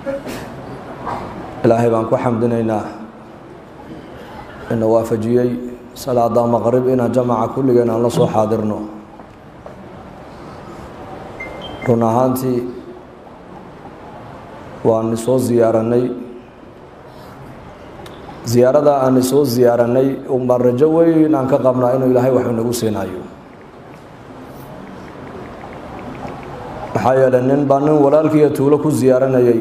ilaahay baan ku xamdinaynaa ina waafajiyey salaada maqrib inaan jamaca kulligeen aan la soo xaadirno run ahaantii waan isoo ziyaaranay ziyaarada aan isoo ziyaaranay unbaan rajo weyn aan ka qabnaa inuu ilaahay wax inagu siinayo maxaa yeelay nin baa nin walaalkiiyo tuulo ku ziyaaranayay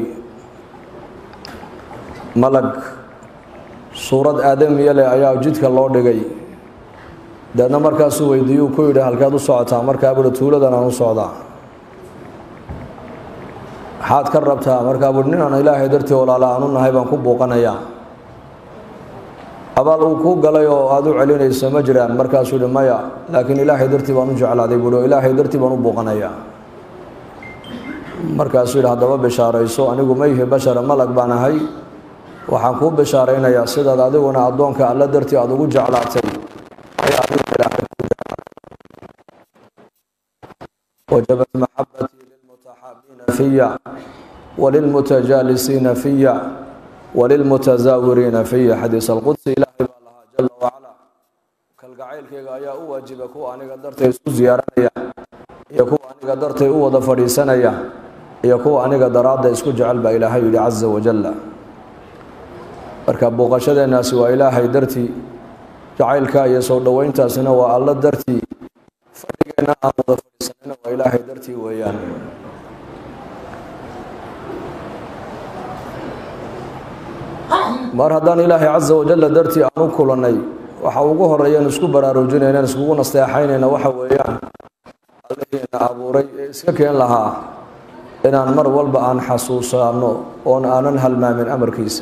malag suurad aadamiya leh ayaa jidka loo dhigay deedna markaasuu weydiiyuu ku yidhi halkeed u socotaa markaa buuhi tuuladan aan u socdaa maxaad ka rabtaa markaa buuhi nin aan ilaahay dartii walaala aan u nahay baan ku buuqanayaa abaal uu kuu galay oo aada u celinayso ma jiraan markaasuu yihi maya laakiin ilaahay dartii baan u jeclaaday buuhi oo ilaahay dartii baan u buuqanayaa markaasuu yidhi haddaba bishaarayso anigu ma yihi bashara malag baan ahay waxaan kuu bishaaraynayaa sidaad adiguna addoonka alla dartii aada ugu jeclaatay wajabat maxabatii lilmutaxaabiina fiya walilmutajaalisiina fiya walilmutazaawiriina fiya xadiis alqudsi ilaahay baa lahaa jala wacala kalgacaylkayga ayaa u waajiba kuwa aniga dartay isku ziyaaranaya iyo kuwa aniga dartay u wada fadhiisanaya iyo kuwa aniga daraadda isku jecel baa ilaahay yidhi casa wajalla marka booqashadeenaasi waa ilaahay dartii jacaylka iyo soo dhoweyntaasina waa alla dartii fadhigeenna aan wada fadhiisanina waa ilaahay dartii weeyaan mar haddaan ilaahay casa wajalla dartii aan u kulannay waxa ugu horeeyaan isku baraarujinaynan iskugu nasteexaynayna waxa weeyaan allahiina abuuray ee iska keen lahaa inaan mar walba aan xasuusaano oon aanan halmaamin amarkiisa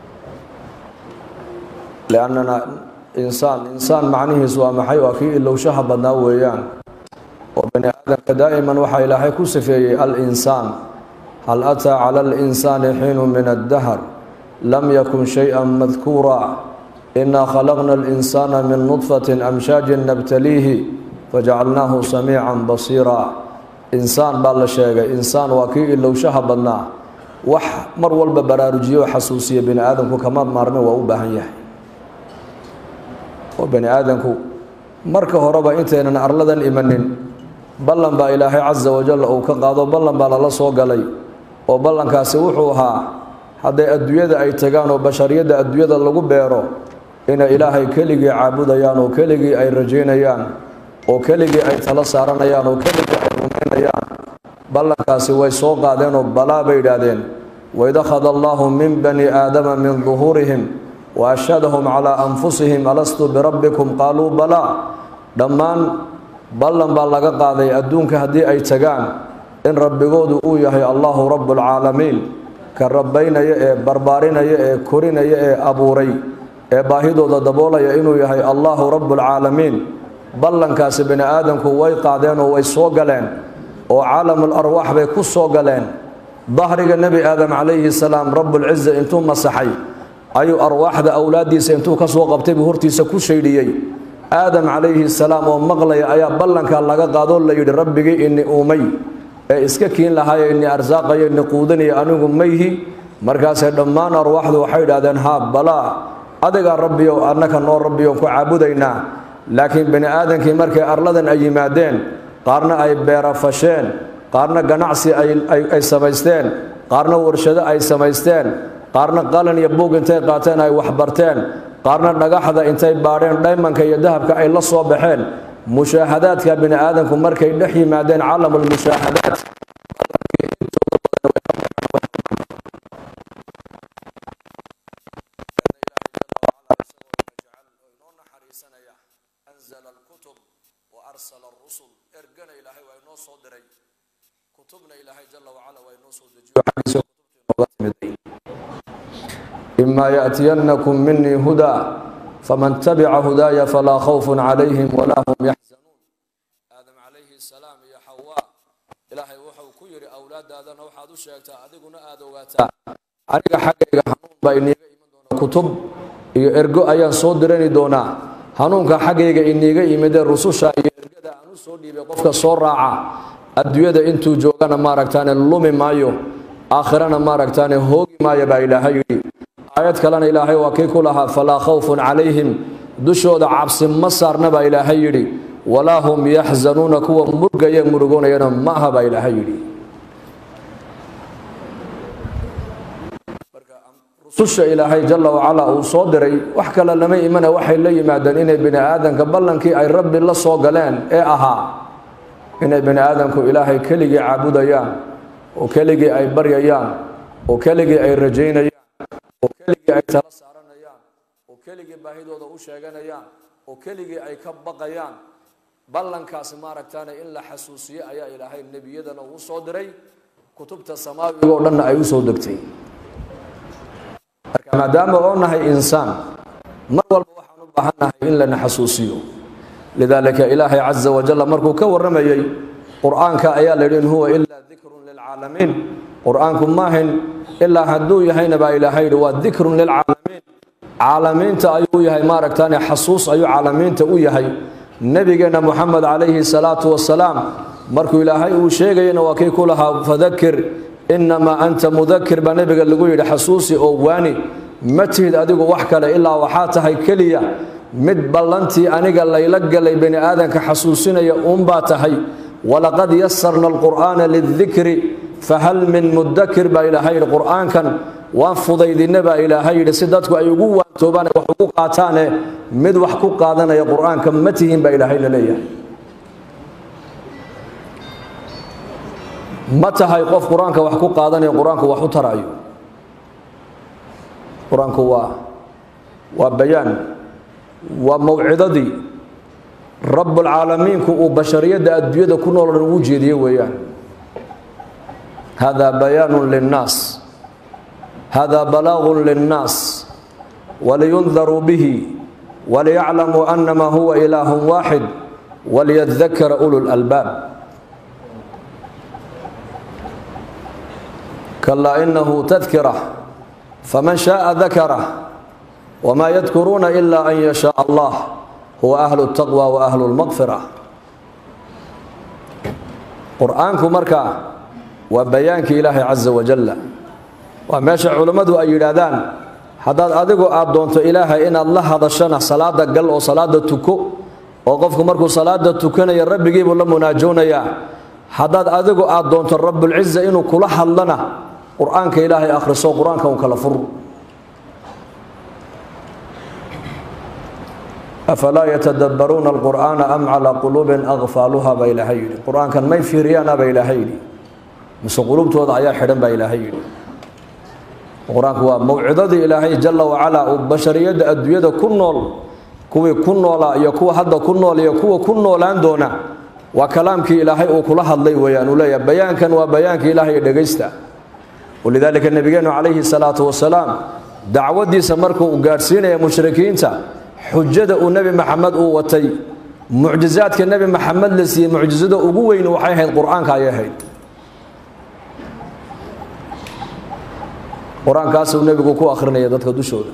liannana insaan insaan macnihiisu waa maxay waa kii ilowshaha badnaa weeyaan oo bani aadamka daa'iman waxaa ilaahay ku sifeeyey al-insaan hal ataa cala alinsaani xiinu min addahr lam yakun shay-a madkuura inaa khalaqna alinsaana min nudfatin amshaajin nabtaliihi fajacalnaahu samiican basiira insaan baa la sheegay insaan waa kii ilowshaha badnaa wax mar walba baraarujiyo oo xasuusiya bani aadamku kama maarmin waa u baahan yahay oo bani aadamku marka horeba intaynan arladan imanin ballan baa ilaahay casa wajal uu ka qaado ballan baa lala soo galay oo ballankaasi wuxuu ahaa hadday adduunyada ay tagaan oo bashariyadda adduunyada lagu beero inay ilaahay keligii caabudayaan oo keligii ay rajaynayaan oo keligii ay tala saaranayaan oo keligii ay rumaynayaan ballankaasi way soo qaadeenoo balaa bay yidhaahdeen waid akhada allaahu min bani aadama min duhuurihim wa ashhadahum calaa anfusihim alastu birabbikum qaaluu balaa dhammaan ballan baa laga qaaday adduunka haddii ay tagaan in rabbigoodu uu yahay allahu rabbulcaalamiin ka rabbaynaya ee barbaarinaya ee korinaya ee abuuray ee baahidooda daboolaya inuu yahay allahu rabbulcaalamiin ballankaasi bani aadamku way qaadeen oo way soo galeen oo caalamul arwaax bay ku soo galeen dahriga nebi aadam calayhi salaam rabbulciza intuu masaxay ayuu arwaaxda awlaaddiisa intuu ka soo qabtay buu hortiisa ku shaydhiyey aadam calayhi salaam oo maqlaya ayaa ballanka laga qaadoo la yidhi rabbigii ini uumay ee iska kiin lahaayo ini arsaaqayo ini quudanaya anigu mayhi markaasee dhammaan arwaaxdu waxay idhahdeen haa balaa adigaa rabbiyow annaka noo rabbiyoon ku caabudaynaa laakiin bani aadamkii markay arladan ay yimaadeen qaarna ay beera fasheen qaarna ganacsi ay samaysteen qaarna warshado ay samaysteen qaarna qalan iyo buug intay qaateen ay waxbarteen qaarna dhagaxda intay baadheen dhaymanka iyo dahabka ay la soo baxeen mushaahadaadka bini aadamku markay dhex yimaadeen calamulmushaahadaat ergana ilaahay waa inoo soo diray kutubna ilaahay jala wacala waa inoo soo dejiyo xaggiisa kutubtii nooga timiday imaa yaأtiyannakum minii hudaa faman tabica hudaaya falaa khawfun calayhim walaa hum yaxzanuun aadam calayhi salaam iyo xawaa ilaahay wuxuu ku yidhi awlaadaadana waxaad u sheegtaa adiguna aada ogaataa aniga xaggayga hanuun baa iniiga iman doona kutub iyo ergo ayaan soo dirani doonaa hanuunka xaggayga iniiga yimidee rususha iyo ergada aan u soo dhiibay qofka soo raaca adduunyada intuu joogana maaragtaane lumi maayo aakhirana maaragtaane hoogi maaya baa ilaahay yidhi aayad kalena ilaahay waa kii ku lahaa falaa khawfun calayhim dushooda cabsi ma saarna baa ilaahay yidhi walaa hum yaxzanuuna kuwa murgaya murugoonayana ma aha baa ilaahay yidhi rususha ilaahay jalla wacalaa uu soo diray wax kale lama imana waxay la yimaadeen inay bini aadanka ballankii ay rabbi la soo galeen ee ahaa inay bini aadamku ilaahay keligii caabudayaan oo keligii ay baryayaan oo keligii ay rajaynayaan oo keligii ay tala saaranayaan oo keligii baahidooda u sheeganayaan oo keligii ay ka baqayaan ballankaasi maaragtaane in la xasuusiyo ayaa ilaahay nebiyadana uu soo diray kutubta samaawiga oo dhanna ay u soo degtay marka maadaama oo nahay insaan mar walba waxaan u baahannahay in lana xasuusiyo lidaalika ilaahay caza wajalla markuu ka warramayey qur-aanka ayaa la yidhi in huwa ilaa dikrun lilcaalamiin qur-aanku maahin ilaa hadduu yahayna baa ilaahay yidhi waa dikrun lilcaalamiin caalamiinta ayuu yahay maaragtaane xasuus ayuu caalamiinta u yahay nebigeenna moxamed calayhi salaatu wasalaam markuu ilaahay uu sheegayana waa kii ku lahaa fadakir innamaa anta mudakir baa nebiga lagu yidhi xasuusi oo waani ma tihid adigu wax kale ilaa waxaa tahay keliya mid ballantii aniga layla galay bani aadanka xasuusinaya uunbaa tahay walaqad yasarna alqur'aana lidikri fahal min mudakir baa ilaahay yidhi qur'aankan waan fudaydinna baa ilaahay yidhi si dadku ay ugu waantoobaan wax ugu qaataane mid wax ku qaadanaya qur'aanka ma tihin baa ilaahay la leeyahay ma tahay qof qur-aanka wax ku qaadanaya qur-aanku wax u taraayo qur-aanku waa waa bayaan waa mawcidadii rabbulcaalamiinku uu bashariyadda adduunyada ku nool dhan ugu jeediye weeyaan hada bayaanun linnaas hada balaagun linnaas waliyundaruu bihi waliyaclamuu anama huwa ilaahun waaxid waliyadakara ulu lalbaab kalaa inahu tadkira faman shaaa dakarah wmaa yadkuruuna ila an yashaa allah huwa ahlu اtaqwa wa ahlu اlmaqfira qur-aanku marka waa bayaankii ilaahay caza wajalla waa meesha culammadu ay yidhaahdaan haddaad adigu aad doonto ilaahay inaad la hadashana salaada gal oo salaada tuko oo qofku markuu salaada tukanaya rabbigiibuu la munaajoonayaa haddaad adigu aad doonto rabbulciza inuu kula hadlana qur-aanka ilaahay akhriso qur-aanka un kala fur afalaa yatadabbaruuna alqur'aana am calaa quluubin akfaaluha baa ilaahay yidhi qur-aankan may fiiriyaana baa ilaahay yidhi mise qulubtooda ayaa xidhan baa ilaahay yidhi qur-aanku waa mawcidadii ilaahay jalla wacalaa uu bashariyadda adduunyada ku nool kuwii ku noolaa iyo kuwa hadda ku nool iyo kuwa ku noolaan doona waa kalaamkii ilaahay uu kula hadlay weeyaan uu leeyahay bayaankan waa bayaankii ilaahay dhegaysta walidaalika nebigeennu calayhi salaatu wasalaam dacwadiisa markuu gaadhsiinaya mushrikiinta xujada uu nebi maxamed uu watay mucjizaadka nebi maxamed la siiyey mucjizada ugu weyn waxay ahayd qur-aanka ayay ahayd qur-aankaasuu nebigu ku akhrinaya dadka dushooda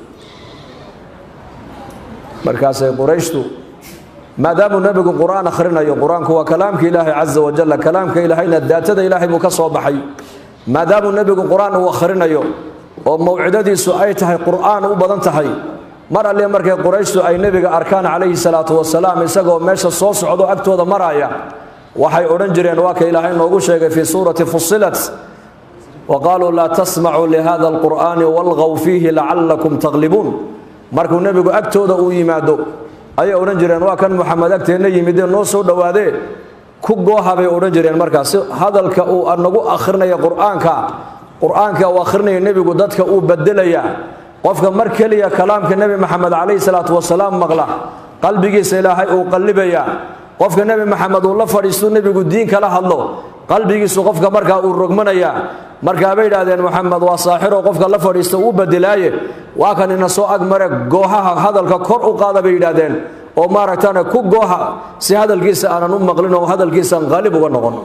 markaasay qurayshtu maadaamuu nebigu qur-aan akhrinayo qur-aanku waa kalaamka ilaahay caza wajalla kalaamka ilaahayna daatada ilaahay buu ka soo baxay maadaamuu nebigu qur-aan uu akhrinayo oo mawcidadiisu ay tahay qur-aan u badan tahay mar alle markay qurayshtu ay nebiga arkaan calayhi salaatu wasalaam isagoo meesha soo socdo agtooda maraya waxay odhan jireen waa ka ilaahay noogu sheegay fii suurati fusilat wa qaaluu laa tasmacuu lihada alqur'aani walgaw fiihi lacallakum taglibuun markuu nebigu agtooda uu yimaado ayay odhan jireen waa kan muxamed agteenna yimidee noo soo dhowaadee ku gooha bay odhan jireen markaas hadalka uu nagu akhrinaya qur-aanka qur-aanka uu akhrinaya nebigu dadka uu bedelayaa qofka mar keliya kalaamka nebi maxamed calayhi salaatu wasalaam maqla qalbigiisa ilaahay uu qallibayaa qofka nebi maxamed uu la fadhiistu nebigu diin kala hadlo qalbigiisu qofka markaa uu rogmanayaa markaabay yidhaahdeen moxamed waa saaxiro qofka la fadhiista uu bedelaaye waa kan ina soo agmare goohaha hadalka kor u qaada bay yidhaahdeen oo maaragtane ku gooha si hadalkiisa aanan u maqlin oo hadalkiisaan qaalib uga noqon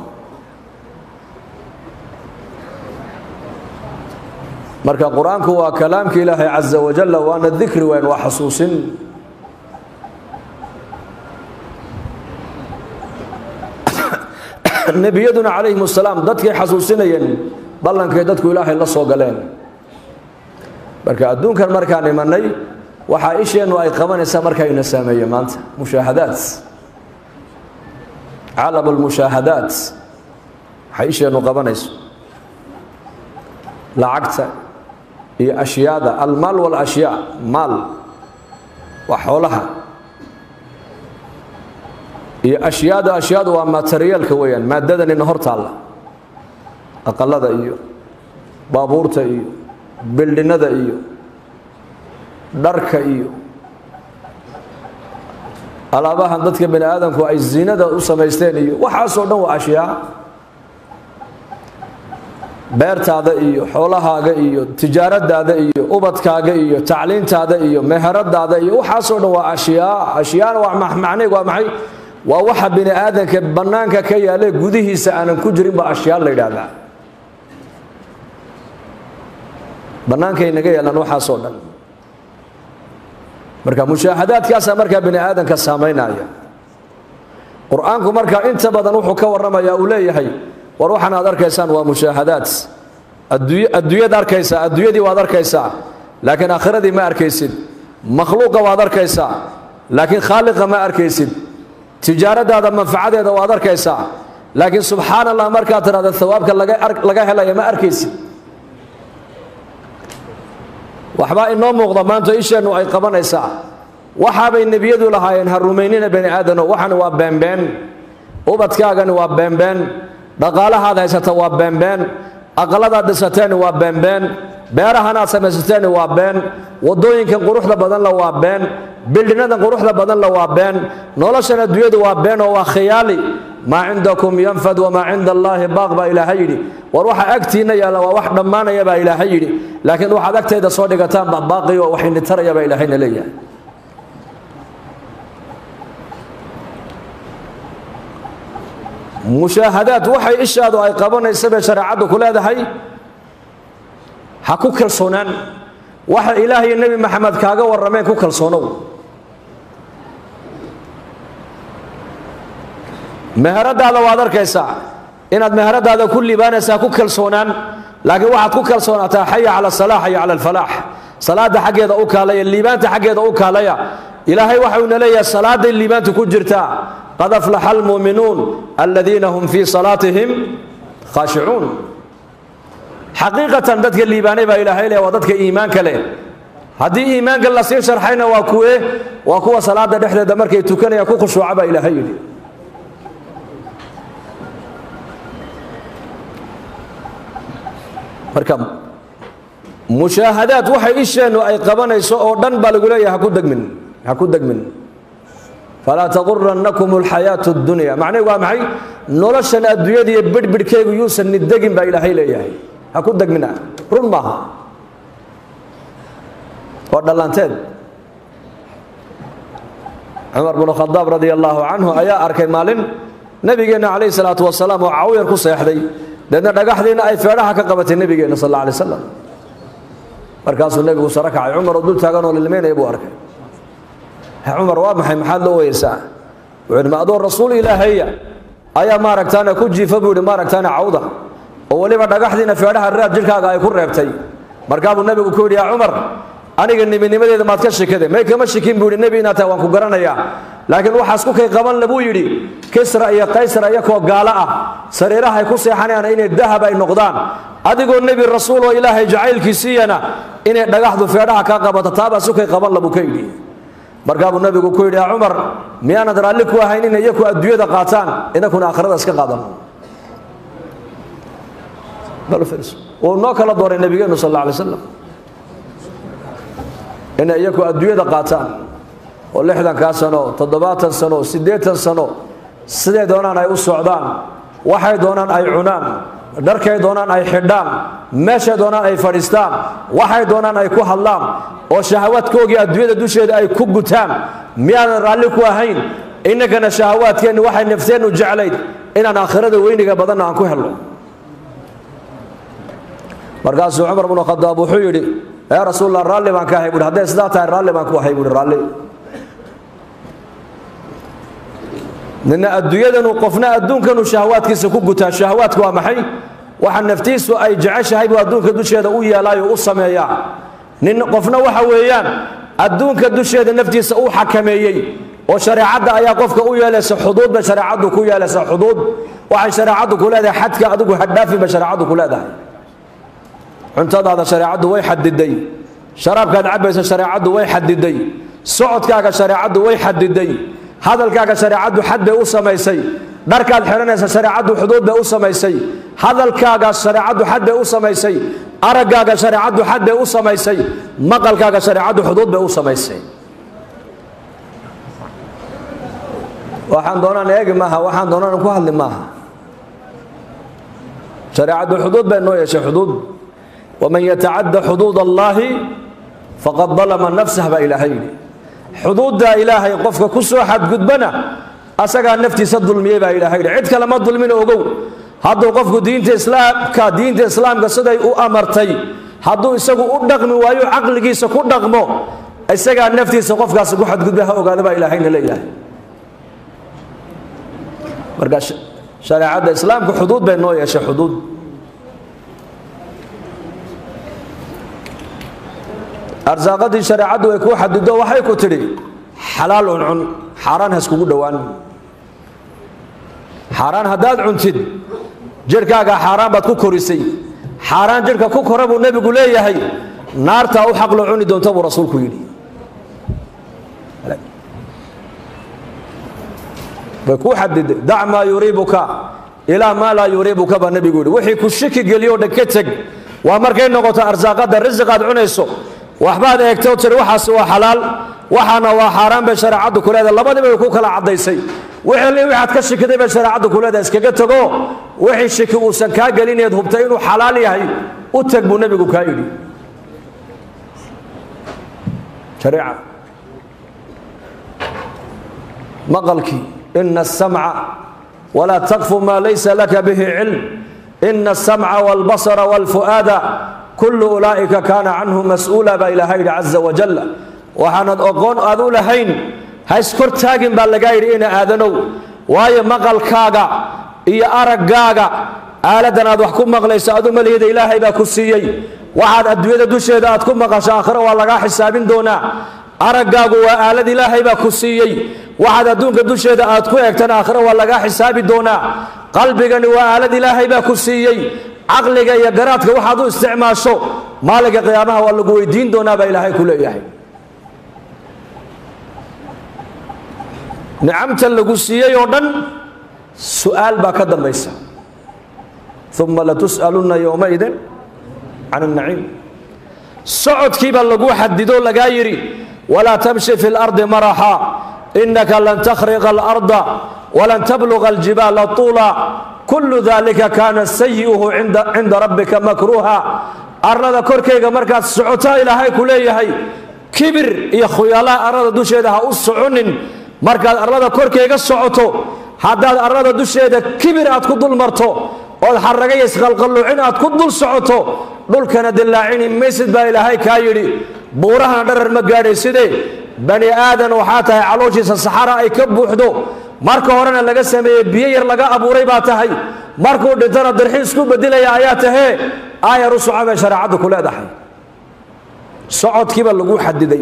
marka qur-aanku waa kalaamka ilaahay caza wajalla waana dikri weyn waa xasuusin nebiyaduna calayhim asalaam dadkay xasuusinayeen ballankay dadku ilaahay la soo galeen marka adduunkan markaan imanay waxaa isheennu ay qabanaysaa markaa ina saameeye maanta mushaahadaad calam almushaahadaat waxay isheennu qabanayso lacagta iyo ashyaada almaal walashyaa maal waa xoolaha iyo ashyaada ashyaadu waa materiyaalka weeyaan maadadanina hor taalla aqalada iyo baabuurta iyo bildhinada iyo dharka iyo alaabahan dadka bani aadamku ay zinada u samaysteen iyo waxaasoo dhan waa ashyaa beertaada iyo xoolahaaga iyo tijaaradaada iyo ubadkaaga iyo tacliintaada iyo meheradaada iyo waxaasoo dhan waa ashyaa ashyaana waa macnayg waa maxay waa waxa bini aadanka bannaanka ka yaale gudihiisa aanan ku jirin ba ashyaa la yidhaahdaa bannaankay naga yaalaan waxaasoo dhan marka mushaahadaadkaasaa markaa bini aadanka saamaynaya qur-aanku marka inta badan wuxuu ka warramayaa uu leeyahay war waxaan aad arkaysaan waa mushaahadaad adduunyad arkaysaa adduunyadii waad arkaysaa laakiin aakhiradii ma arkaysid makhluuqa waad arkaysaa laakiin khaaliqa ma arkaysid tijaaradaada manfacadeeda waad arkaysaa laakiin subxaan allah markaad tidhahda hawaabka laga helaya ma arkaysid waxbaa inoo muuqda maanta isheennu ay qabanaysaa waxaabay nebiyadu lahaayeen ha rumaynina bani aadano waxani waa beenbeen ubadkaagani waa beenbeen dhaqaalahaad haysata waa beenbeen aqaladaad dhisateeni waa beenbeen beerahanaad samaysateeni waa been wadooyinkan quruxda badanla waa been bildhinadan quruxda badanla waa been noloshan adduunyadu waa been oo waa khiyaali maa cindakum yanfad wamaa cinda allaahi baaq baa ilaahay yidhi war waxa agtiinna yaalla waa wax dhammaanaya baa ilaahay yidhi laakiin waxaad agtayda soo dhigataan baa baaqi oo wax initaraya baa ilaahayna leeyahay mushaahadaad waxay ishaadu ay qabanaysa bay shareecaddu ku leedahay ha ku kalsoonaan waxa ilaah iyo nebi maxamed kaaga warrameen ku kalsoonow meheradaada waad arkaysaa inaad meheradaada ku liibaanaysaa ku kalsoonaan laakiin waxaad ku kalsoonaataa xaya cala salaax xaya cala alfalaax salaada xaggeeda u kaalaya liibaanta xaggeeda u kaalaya ilaahay waxauna leeyahay salaaday liibaanta ku jirtaa qad aflaxa almuuminuun aladiina hum fii salaatihim khaashicuun xaqiiqatan dadka liibaanay baa ilaahay leh waa dadka iimaanka leh haddii iimaanka lasii sharxayna waa kuwe waa kuwa salaada dhexdeeda markay tukanayaan ku khushuuca baa ilaahay yidhi marka mushaahadaad waxay isheennu ay qabanayso oo dhan baa lagu leeyahay haku degmin ha ku degmin falaa taqurannakum alxayaatu اdunya macnaheegu waa maxay noloshan adduunyada iyo bidhbidhkeygu yuusan nidegin baa ilaahay leeyahay ha ku degmina run maaha waa dhalanteed cumar bnu khadaab radia allaahu canhu ayaa arkay maalin nebigeenna calayhi salaatu wasalaam oo cawyar ku seexday deedna dhagaxdiina ay feedhaha ka qabatay nebigeenna sal alla alay slam markaasuu nebigu saro kacay cumar oo dul taaganoo lilmaynaya buu arkay cumar waa maxay maxaad loo weyeysaa wuxuu yidhi ma adoo rasuul ilaahaya ayaa maaragtaane ku jiifa buu yidhi maaragtaane cawda oo weliba dhagaxdiina feedhaha raad jidhkaaga ay ku reebtay markaa buu nebigu ku yidhi yaa cumar aniga nebinimadeeda maad ka shikade may kama shikin buu yidhi nebi inaad tahay waan ku garanayaa laakiin waxaas ku kay qaban la buu yidhi kisra iyo kaysra iyakoo gaalo ah sariirahay ku seexanayaan inay dahab ay noqdaan adigoo nebi rasuul oo ilaahay jacaylkiisiiyana inay dhagaxdu feedhaha kaa qabato taabaa sukay qaban labuu ka yidhi markaa buu nabigu ku yidhi yaa cumar miyaanad raalli ku ahayn inay iyaku adduunyada qaataan inakuna aakhirada iska qaadano wuu noo kala dooray nebigeenu sal alla alay slam inay iyaku adduunyada qaataan oo lixdankaa sano toddobaatan sano siddeetan sano siday doonaan ay u socdaan waxay doonaan ay cunaan dharkay doonaan ay xidhaan meeshay doonaan ay fadhiistaan waxay doonaan ay ku hadlaan oo shahawaadkoogii adduunyada dusheeda ay ku gutaan miyaanan raalli ku ahayn innagana shahawaadkeenni waxay nafteennu jeclayd inaan aakhirada weyniga badanna aan ku helno markaasuu cumar bnu khadaab wuxuu yidhi yaa rasuulallah raalli baan ka ahay buhi hadday sidaa tahay raalli baan ku ahay buhi raalli nina adduunyadanu qofna adduunkanu shahawaadkiisa ku gutaa shahawaadku waa maxay waxa naftiisu ay jeceshahay buu adduunka dusheeda u yeelaayo u sameeyaa nin qofna waxa weeyaan adduunka dusheeda naftiisa uu xakameeyey oo shareecadda ayaa qofka u yeelaysa xuduud bay shareecaddu ku yeelaysaa xuduud waxay shareecaddu ku leedahay xadka adigu hadhaafin bay shareecaddu ku leedahay cuntadaada shareecaddu way xadiday sharaabkaad cabbaysa shareecaddu way xadiday socodkaaga shareecaddu way xadiday hadalkaaga shareecaddu xad bay u samaysay dharkaad xidhanaysa shareecaddu xuduud bay u samaysay hadalkaaga shareecaddu xad bay u samaysay araggaaga shareecaddu xad bay u samaysay maqalkaaga shareecaddu xuduud bay u samaysay waxaan doonaan eegi maaha waxaan doonaan ku hadli maaha shareecaddu xuduud bay noo yeeshay xuduud waman yatacadda xuduud allaahi faqad dalama nafsah baa ilaahay yidhi xuduudda ilaahay qofka ku soo xadgudbana asagaa naftiisa dulmiyey baa ilaahay yidhi cid kale ma dulmin ogow hadduu qofku diinta islaamka diinta islaamka siday u amartay hadduu isagu u dhaqmi waayo caqligiisa ku dhaqmo isagaa naftiisa qofkaasi ku xadgudba ha ogaada baa ilaahayna leeyahay marka shareecadda islaamka xuduud bay noo yeeshay xuduud arsaaqadii shareecaddu ay kuu xadido waxay ku tidhi xalaal cuncun xaaraan haskugu dhowaan xaaraan haddaad cuntid jidhkaaga xaaraan baad ku korisay xaaraan jidhka ku kora buu nebigu leeyahay naartaa u xaqlo cuni doonta buu rasuulku yidhi way kuu xadiday dac maa yuriibuka ilaa maa laa yuriibuka baa nebigu yidhi wixii ku shiki geliyo dhan ka teg waa markay noqoto arsaaqadda risiqaad cunayso waxbaad eegtay oo tiri waxaasi waa xalaal waxaana waa xaaraan bay shareecaddu ku leedahay labadiiba way ku kala caddaysay wixii waxaad ka shikiday bay shareecaddu ku leedahay iskaga tego wixii shiki uusan kaa gelineed hubtay inuu xalaal yahay u teg buu nebigu kaa yidhi shareeca maqalkii ina asamca walaa takfu maa laysa laka bihi cilm ina asamca waalbasara waalfu'aada kullu ulaa'ika kaana canhu mas-uula baa ilaaha yidhi caza wajal waxaanad oqoon aad u lahayn ha iskor taagin baa lagaa yidhi ina aadanow waayo maqalkaaga iyo araggaaga aaladan aad wax ku maqlayso adu malihida ilaahay baa ku siiyey waxaad adduunyada dusheeda aad ku maqasho aakhiro waa lagaa xisaabin doonaa araggaagu waa aalad ilaahay baa ku siiyey waxaad adduunka dusheeda aad ku eegtana aakhiro waa lagaa xisaabi doonaa qalbigani waa aalad ilaahay baa ku siiyey caqliga iyo garaadka waxaad u isticmaasho maalinka qiyaamaha waa lagu weydiin doonaa baa ilaahay ku leeyahay nicamta lagu siiyey oo dhan su-aal baa ka dambaysa uma latus'alunna yowmaidin can annaciim socodkiibaa lagu xadido lagaa yidhi walaa tamshi fi lardi maraxa inaka lan takhriqa alarda walan tabluga aljibaala tuula kullu dalika kaana sayi'uhu cinda rabbika makruuha arlada korkayga markaad socotaa ilaahay ku leeyahay kibir iyo khuyalaha arlada dusheeda ha u soconin markaad arlada korkayga socoto haddaad arlada dusheeda kibir aad ku dul marto ood xaragaya isqalqalluucin aad ku dul socoto dhulkana dillaacini maysid baa ilaahay kaa yidhi buurahana dharar ma gaadhayside bani aadan waxaa tahay calooshiisa saxara ay ka buuxdo marka horena laga sameeyey biyo yar laga abuuray baa tahay markuu dhintana darxiis ku bedilaya ayaa tahee aayar u soco bay shareecaddu ku leedahay socodkiiba lagu xadiday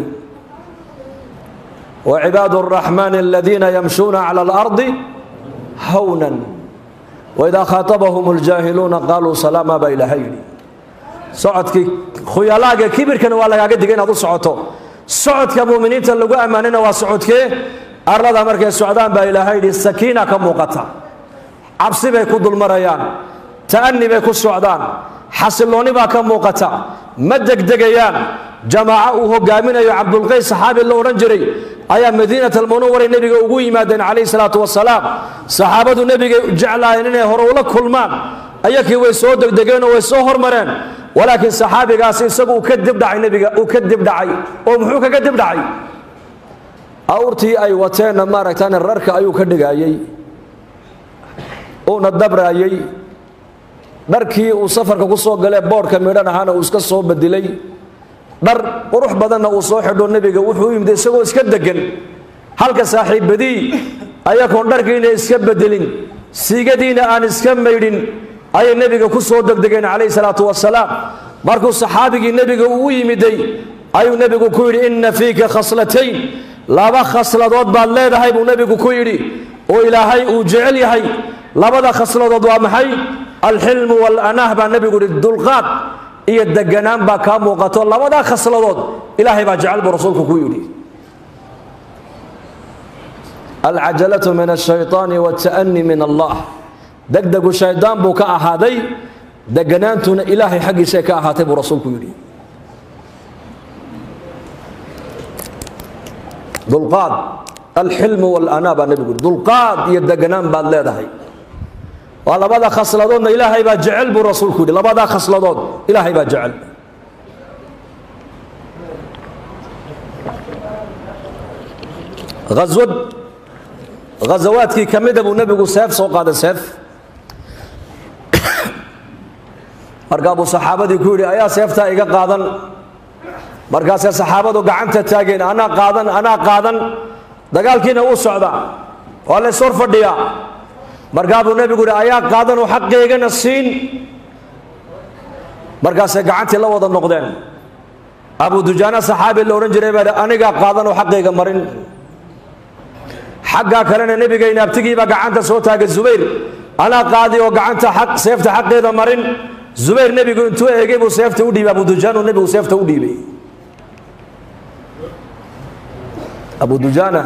وعباad الرحمن الذين يمشون على الأرض hwنا وإذا khاaطبهم الجاهلوuنa قالوا سلاما baa ilaahay yidhi socodkii khuyalaaga kibirkana waa lagaaga digay inaad u socoto socodka muminiinta lagu ammaanina waa socodkee arlada markay socdaan baa ilaahay yidhi sakiina ka muuqata cabsi bay ku dulmarayaan ta'ni bay ku socdaan xasiloonni baa ka muuqata ma degdegayaan jamaaco uu hogaaminayo cabdulqays saxaabi la odhan jiray ayaa madiinat almunawaray nebiga ugu yimaadeen calayhi salaatu wasalaam saxaabadu nebigay jeclaayeen inay hore ula kulmaan ayakii way soo degdegeenoo way soo hormareen walaakiin saxaabigaasi isagu uu ka dibdhacay nebiga uu ka dibdhacay oo muxuu kaga dibdhacay awrtii ay wateenna maaragtaan rarka ayuu ka dhigayey uuna dabraayey dharkii uu safarka ku soo galee boodhka midhan ahaana uu iska soo bedilay dhar qurux badanna uu soo xidho nebiga wuxuu u yimid isagoo iska degan halka saaxiibadii ayagoon dharkiina iska bedelin siigadiina aan iska maydhin ayay nebiga ku soo degdegeen calayhi salaatu wasalaam markuu saxaabigii nebiga uu yimiday ayuu nebigu ku yidhi inna fiika khaslatayn laba khasladood baad leedahay buu nebigu ku yidhi oo ilaahay uu jecel yahay labada khasladood waa maxay alxilmu waalanaah baa nebigu yidhi dulqaad iyo deganaan baa kaa muuqato labadaa khasladood ilaahay baa jecel buu rasuulku ku yidhi alcajalatu min ashayطaani wاta'ni min allah degdegu shaydaan buu ka ahaaday deganaantuna ilaahay xaggiisay ka ahaatay buu rasuulku yidhi dulqaad alxilmu walanaa baa nebigu yidhi dulqaad iyo deganaan baad leedahay waa labada khasladoodna ilaahay baa jecel buu rasuulku yidhi labadaa khasladood ilaahay baa jecel aswad ghazawaadkii ka mida buu nebigu seef soo qaaday seef markaa buu saxaabadii ku yidhi ayaa seeftaa iga qaadan markaasay saxaabadu gacanta taageen anaa qaadan anaa qaadan dagaalkiina wuu socdaa waa lays hor fadhiyaa markaa buu nebigu yidhi ayaa qaadanoo xaqeygana siin markaasay gacantii la wada noqdeen abu dujaana saxaabi la odhan jiray baa anigaa qaadanoo xaqayga marin xaggaa kalena nebigayna abtigiibaa gacanta soo taagay zubayr anaa qaadi oo gacanta seefta xaqeeda marin zubayr nebigu intuu eegay buu seefta u dhiibay abudujaanu nebigu seefta u dhiibay abu dujaana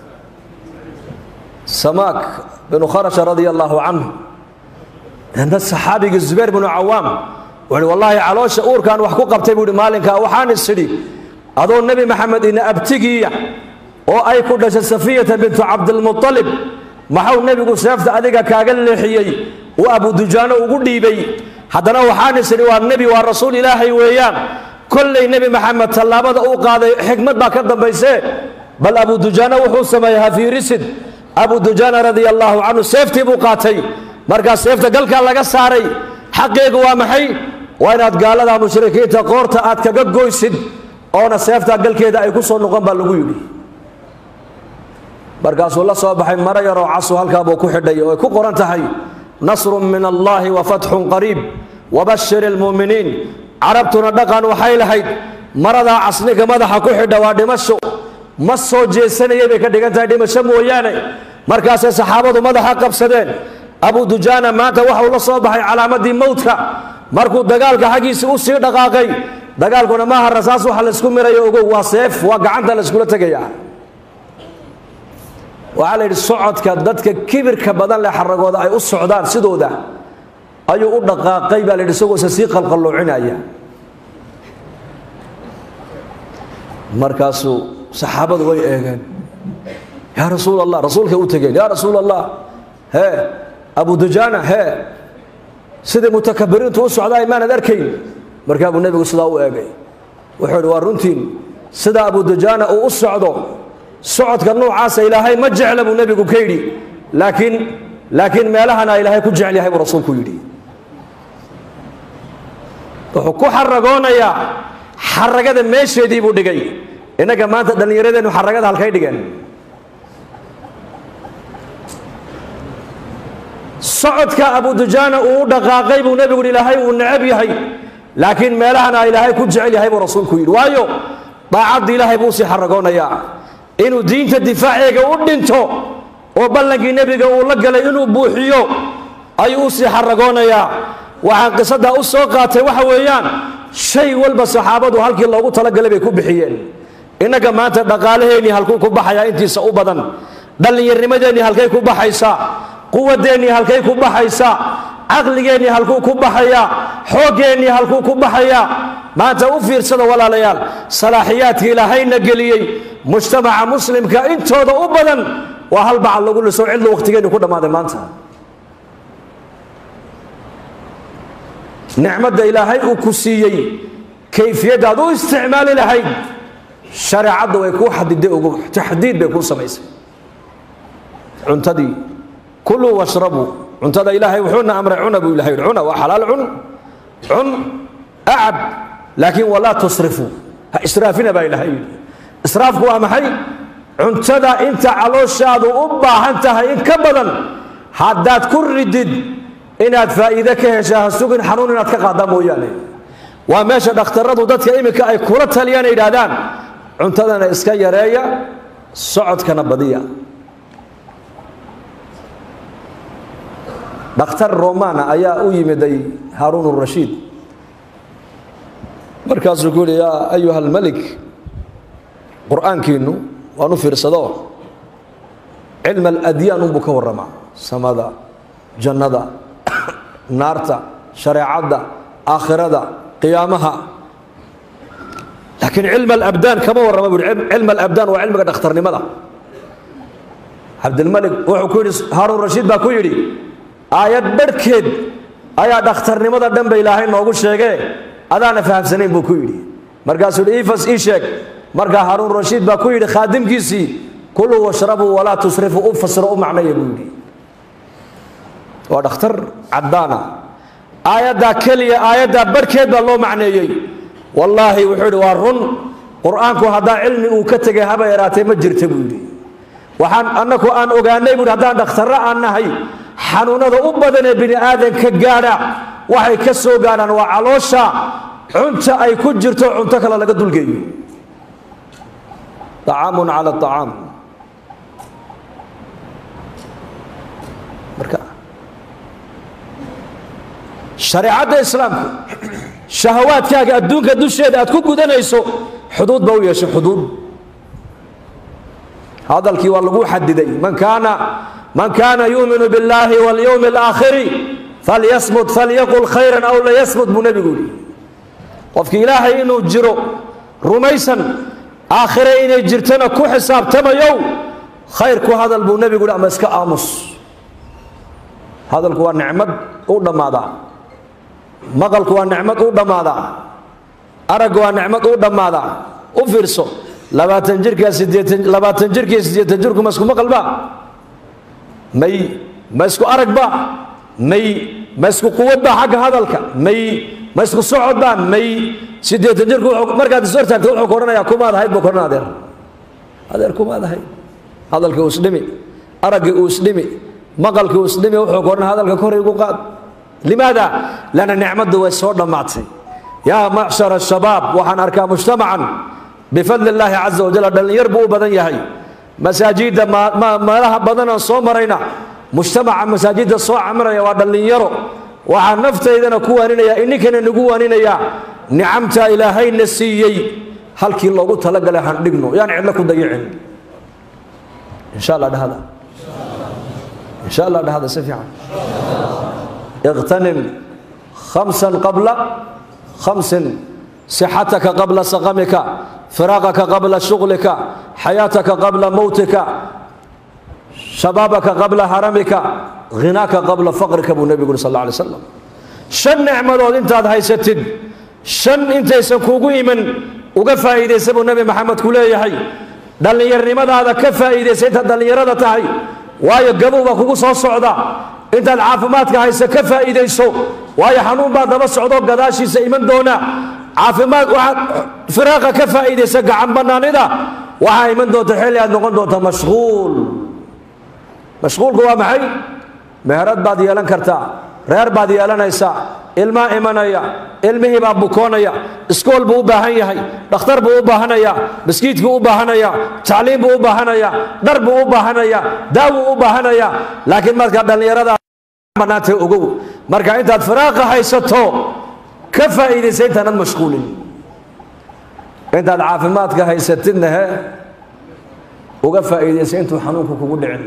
samaak binu kharasha radia allaahu canhu dana saxaabigii zubayr binu cawaam wuxuuhi wallaahi caloosha uurkaan wax ku qabtay buu ihi maalinkaa waxaan isidhi adoo nebi maxamed ina abtigiiya oo ay ku dhashay safiyata bintu cabdilmualib maxuu nebigu seefta adiga kaaga leexiyey uu abudujaano ugu dhiibay haddana waxaan isidhi waa nebi waa rasuul ilaahay weeyaan kollay nebi maxamed tallaabada uu qaaday xikmad baa ka dambaysee bal abudujaana wuxuu sameeyey hafiirisid abudujaana radia allaahu canhu seeftii buu qaatay markaa seefta galkaa laga saaray xaqeegu waa maxay waa inaad gaalada mushrikiinta qoorta aad kaga goysid oona seeftaa galkeeda ay ku soo noqon baa lagu yidhi markaasuu la soo baxay maro yaroo casu halkaabuu ku xidhay oo ay ku qoran tahay nasrun min allaahi wa fatxun qariib wabashir ilmu'miniin carabtuna dhaqan waxay lahayd maradaa casniga madaxa ku xidha waa dhimasho ma soo jeesanayay bay ka dhigan tahay dhimasho mooyaane markaasay saxaabadu madaxa qabsadeen abu dujaana maanta waxau la soo baxay calaamadii mowdka markuu dagaalka xaggiisii u sii dhaqaaqay dagaalkuna maaha rasaas waxa laysku mirayo ogow waa seef waa gacanta layskula tegaya waxaa la yidhi socodka dadka kibirka badan leh xaragooda ay u socdaan sidooda ayuu u dhaqaaqay baa la yidhi isagoose sii qalqalloocinaya markaasuu saxaabadu way eegeen yaa rasuul allah rasuulkay u tegeen yaa rasuul allah hee abu dujaana hee sidai mutakabiriintu u socdaa maanad arkayn markaa buu nebigu sidaa u eegay wuxuu yidhi waa runtiin sida abu dujaana uu u socdo socodka nuucaasa ilaahay ma jecla buu nebigu ka yidhi laakiin laakiin meelahana ilaahay ku jecel yahay buu rasuulku yidhi wuxuu ku xaragoonayaa xaragada meesheedii buu dhigay innaga maanta dhallinyaradeennu xaragada halkay dhigeen socodka abu dujaana uu u dhaqaaqay buu nebigu yidhi ilaahay uu necab yahay laakiin meelahana ilaahay ku jecel yahay buu rasuulku yidhi waayo daacadda ilaahay buu usii xaragoonayaa inuu diinta difaaceega u dhinto oo ballankii nebiga uu la galay inuu buuxiyo ayuu usii xaragoonayaa waxaan qisadaa u soo qaatay waxa weeyaan shay walba saxaabadu halkii loogu talagalay bay ku bixiyeen innaga maanta dhaqaalaheennii halkuu ku baxayaa intiisa u badan dhallinyarnimadeennii halkay ku baxaysaa quwadeennii halkay ku baxaysaa caqligeennii halkuu ku baxayaa xooggeenii halkuu ku baxayaa maanta u fiirsada walaalayaal salaaxiyaadka ilaahayna geliyey mujtamaca muslimka intooda u badan waa hal bacal lagu liso cidlu wakhtigeenni ku dhammaaday maanta nicmadda ilaahay uu ku siiyey kayfiyaddaad u isticmaali lahayd shareecadda way kuu xadiday ugu taxdiid bay kuu samaysay cuntadii kuluu washrabuu cuntada ilaahay wuxuuna amray cuna buu ilahay cuna waa xalaal cun cun acab laakiin walaa tusrifuu ha israafina baa ilahay yidhi israafku waa maxay cuntada inta calooshaadu u baahan tahay in ka badan haddaad ku ridid inaad faa'iide ka heshaa ha sugin xanuun inaad ka qaadaa mooyaane waa meesha dhakhtaradu dadka iminka ay kula taliyaan yidhaahdaan cuntadana iska yareeya socodkana badiya dhakhtar romana ayaa u yimiday haaruun rashiid markaasuu ku yihi yaa ayuha almelik qur-aankiinu waan u fiirsado cilm aladyaan unbuu ka warramaa samada jannada naarta shareecadda aakhirada qiyaamaha laakiin cilm alabdaan kama warrama bu uhi cilm alabdaan waa cilmiga dhakhtarnimada cabdilmalik wuxuu ku yidhi haaruun rashiid baa ku yidhi aayad barhkeed ayaa dhakhtarnimada dhan ba ilaahay noogu sheegee adaana fahamsanayn buu ku yidhi markaasuu yidhi ifas ii sheeg markaa haaruun rashiid baa ku yidhi khaadimkiisii kuluu washrabuu walaa tusrifuu u fasiro u macnaya buu yidhi waa dhakhtar caddaana aayaddaa keliya aayaddaa barhkeed baa loo macneeyey wallaahi wuxuu yidhi waa run qur-aanku haddaa cilmi uu ka tegay haba yaraatee ma jirta buu yidhi waxaan annaku aan ogaanay buuhi haddaan dhakhtarro aan nahay xanuunada u badan ee bini aadanka gaadha waxay ka soo gaadhaan waa caloosha cunta ay ku jirto cunto kale laga dulgeeyo acaamun cala acaam marka shareecadda islaamku shahawaadkaaga adduunka dusheeda aad ku gudanayso xuduud ba u yeeshay xuduud hadalkii waa lagu xadiday man kaana man kaana yuuminu biاllaahi waاlyowmi اlaakhiri falyasmut falyaqul khayra aw layasmut buu nebigu yihi qofki ilaahay inuu jiro rumaysan aakhire inay jirtana ku xisaabtamayow khayr ku hadal buu nebigu yihi ama iska aamus hadalku waa nicmad u dhammaadaa maqalku waa nicmad u dhammaadaa aragga waa nicmad u dhammaadaa u fiirso labaatan jirkaa sideetan labaatan jirkii siddeetan jirku ma isku maqalba may ma isku aragba may ma isku quwadba xagga hadalka may ma isku socodba may siddeetan jirku markaad is hortaagto wuxuu ku odhanayaa kumaad ahayd buu ku odhan adeer adeer kumaad ahayd hadalkii uu isdhimi araggii uu isdhimi maqalkii uu isdhimi wuxuu ku odhan hadalka kor igu qaad limaada lanna nicmaddu way soo dhammaatay yaa macshara shabaab waxaan arkaa mujtamacan bifadli illaahi caza wajal dhallinyar buu u badan yahay masaajidda meelaha badanaan soo marayna mujtamaca masaajidda soo camiraya waa dhallinyaro waxaa naftaydana ku waaninaya ininkana nagu waaninaya nicamtaa ilaahayna siiyey halkii loogu talagalay handhigno yaan cidlo ku dayicin insha alla dhahda insha allah dhahda si fiican اغتنم خمسا قبل خمس صحتك قبل سقمك فراغك قبل شغلك حياتك قبل موتك شبابك قبل هرمك غناك قبل فقرك ابو النبي صلى الله عليه وسلم شن نعمدود انت هيستد شن انت يسكوغو يمن uga faa'iideysa buu nabi maxamed ku leeyahay dhallinyarnimadaada ka faa'iidaysa intaad dhallinyarada tahay waayo gabow baa kugu soo socda intaad caafimaadka haysa ka faa'iidayso waayo xanuun baa daba socdo gadaashiisa iman doona caafimaad waxaad firaaqa ka faa'iidaysa gacan bannaanida waxaa iman doonta xilli aad noqon doonta mashquul mashquulku waa maxay meherad baad yeelan kartaa reer baad yeelanaysaa ilmaa imanaya ilmihii baa bukoonaya iskool buu u baahan yahay dhakhtar buu u baahanaya maskiidkuu u baahanaya tacliim buu u baahanaya dhar buu u baahanaya daawuu u baahanaya laakiin markaa dhallinyarada bannaantay ogow marka intaad firaaqa haysato ka faa'iidaysa intaanad mashquulin intaad caafimaadka haysatidna he uga faa'iidaysa intuu xanuunku kugu dhicin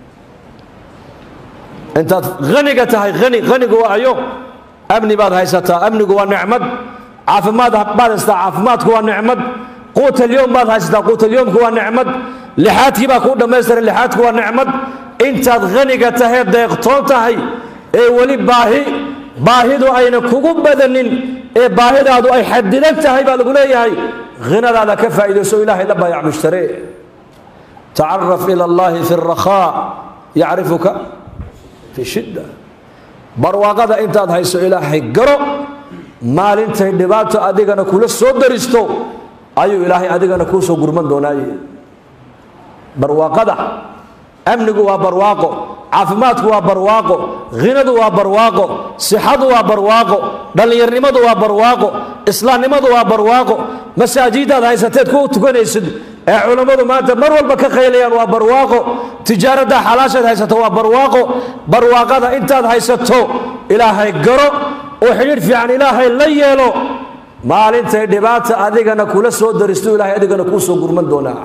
intaad haniga tahay hani hanigu waa ayo amni baad haysataa amnigu waa nicmad caafimaad baad haysataa caafimaadku waa nicmad quutalyowm baad haysataa quutalyowmku waa nicmad lixaadkii baa kuu dhammaystiran lixaadku waa nicmad intaad haniga tahee deeqtoon tahay ee weli baahi baahidu ayna kugu badanin ee baahidaadu ay xadidan tahay baa lagu leeyahay hinadaada ka faa'iidayso ilaahay la baayac mushtare tacaraf ila allahi fi اrakhaa yacrifuka fi shidda barwaaqada intaad hayso ilaahay garo maalintay dhibaato adigana kula soo daristo ayuu ilaahay adigana kuu soo gurman doonaaye barwaaqada amnigu waa barwaaqo caafimaadku waa barwaaqo hinadu waa barwaaqo sixadu waa barwaaqo dhallinyarnimadu waa barwaaqo islaamnimadu waa barwaaqo masaajidaad haysateed ku tukanaysid ee culammadu maanta mar walba ka qaylayaan waa barwaaqo tijaaradda xalaashaad haysato waa barwaaqo barwaaqada intaad haysato ilaahay garo oo xidhiidh fiican ilaahay la yeelo maalintay dhibaata adigana kula soo daristo ilahay adigana kuu soo gurman doonaa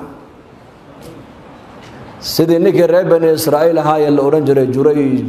sidii ninkii reer bani israa'iil ahaayee la odhan jiray jurayj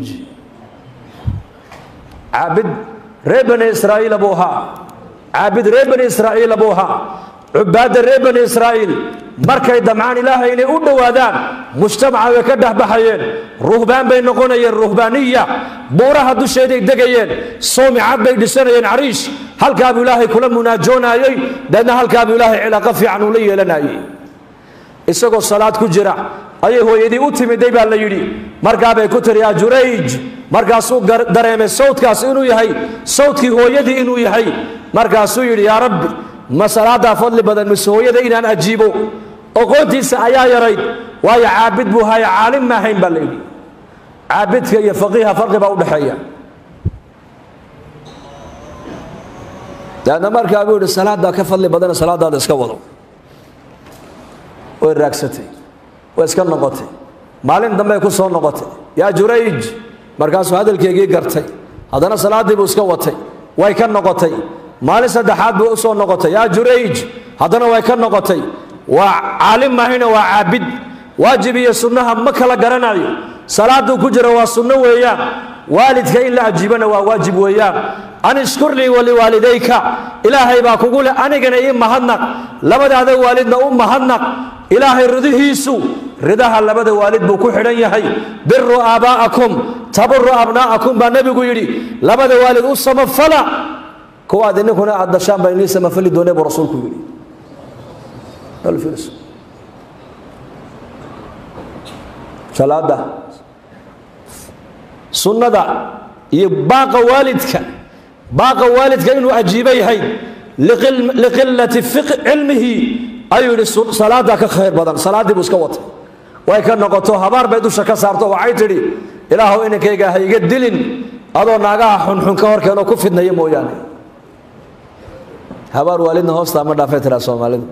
caabid reer bani israa'iila buu ahaa caabid reer bani israa'iila buu ahaa cubaadda reer bani israa'iil markay damcaan ilaahay inay u dhowaadaan mujtamaca way ka dhexbaxayeen ruhbaan bay noqonayeen ruhbaaniya buuraha dusheeday degayeen soomicad bay dhisanayeen cariish halkaabuu ilaahay kula munaajoonayey deedna halkaabuu ilaahay cilaaqo fiican uu la yeelanayey isagoo salaad ku jira ayay hooyadii u timiday baa la yidhi markaabay ku tiri yaa jurayj markaasuu dareemay sawdkaas inuu yahay sawdkii hooyadii inuu yahay markaasuu yidhi yaa rabbi ma salaadaa fadli badan mise hooyada inaan ajiibo oqoontiisa ayaa yarayd waayo caabid buu haya caalim maahayn baa la yidhi caabidka iyo faqiiha farqi baa udhexeeya daadna markaa buu yidhi salaadaa ka fadli badana salaadaada iska wado way raagsatay way iska noqotay maalin dambey ku soo noqotay yaa jurayj markaasuu hadalkeygii gartay haddana salaaddii buu iska watay way ka noqotay maalin saddexaad buu u soo noqotay yaa jurayj haddana way ka noqotay waa caalim mahayna waa caabid waajib iyo sunnaha ma kala garanayo salaaduu ku jira waa sunno weeyaan waalidka in la ajiibana waa waajib weeyaan an ishkur lii waliwaalidayka ilaahay baa kugu leh anigana ii mahadnaq labadaada waalidna u mahadnaq ilaahay ridihiisu ridaha labada waalid buu ku xidhan yahay biru aabaa'akum taburu abnaa'akum baa nebigu yidhi labada waalid u samafala kuwaad ininkuna aad dashaan baa inii samafali doonee buu rasuulku yidhi salaada sunnada iyo baaqa waalidka baaqa waalidka inuu ajiibo yahay liqilati cilmihi ayuu yidhi salaadaa ka khayr badan salaaddii buu iska watay way ka noqoto habaar bay dusha ka saarto waxay tidhi ilaahu inankayga ha iga dilin adoo naagaha xunxun ka horkeenoo ku fidnaya mooyaane habaar waalidna hoostaa ma dhaafay tiraa soomaalidu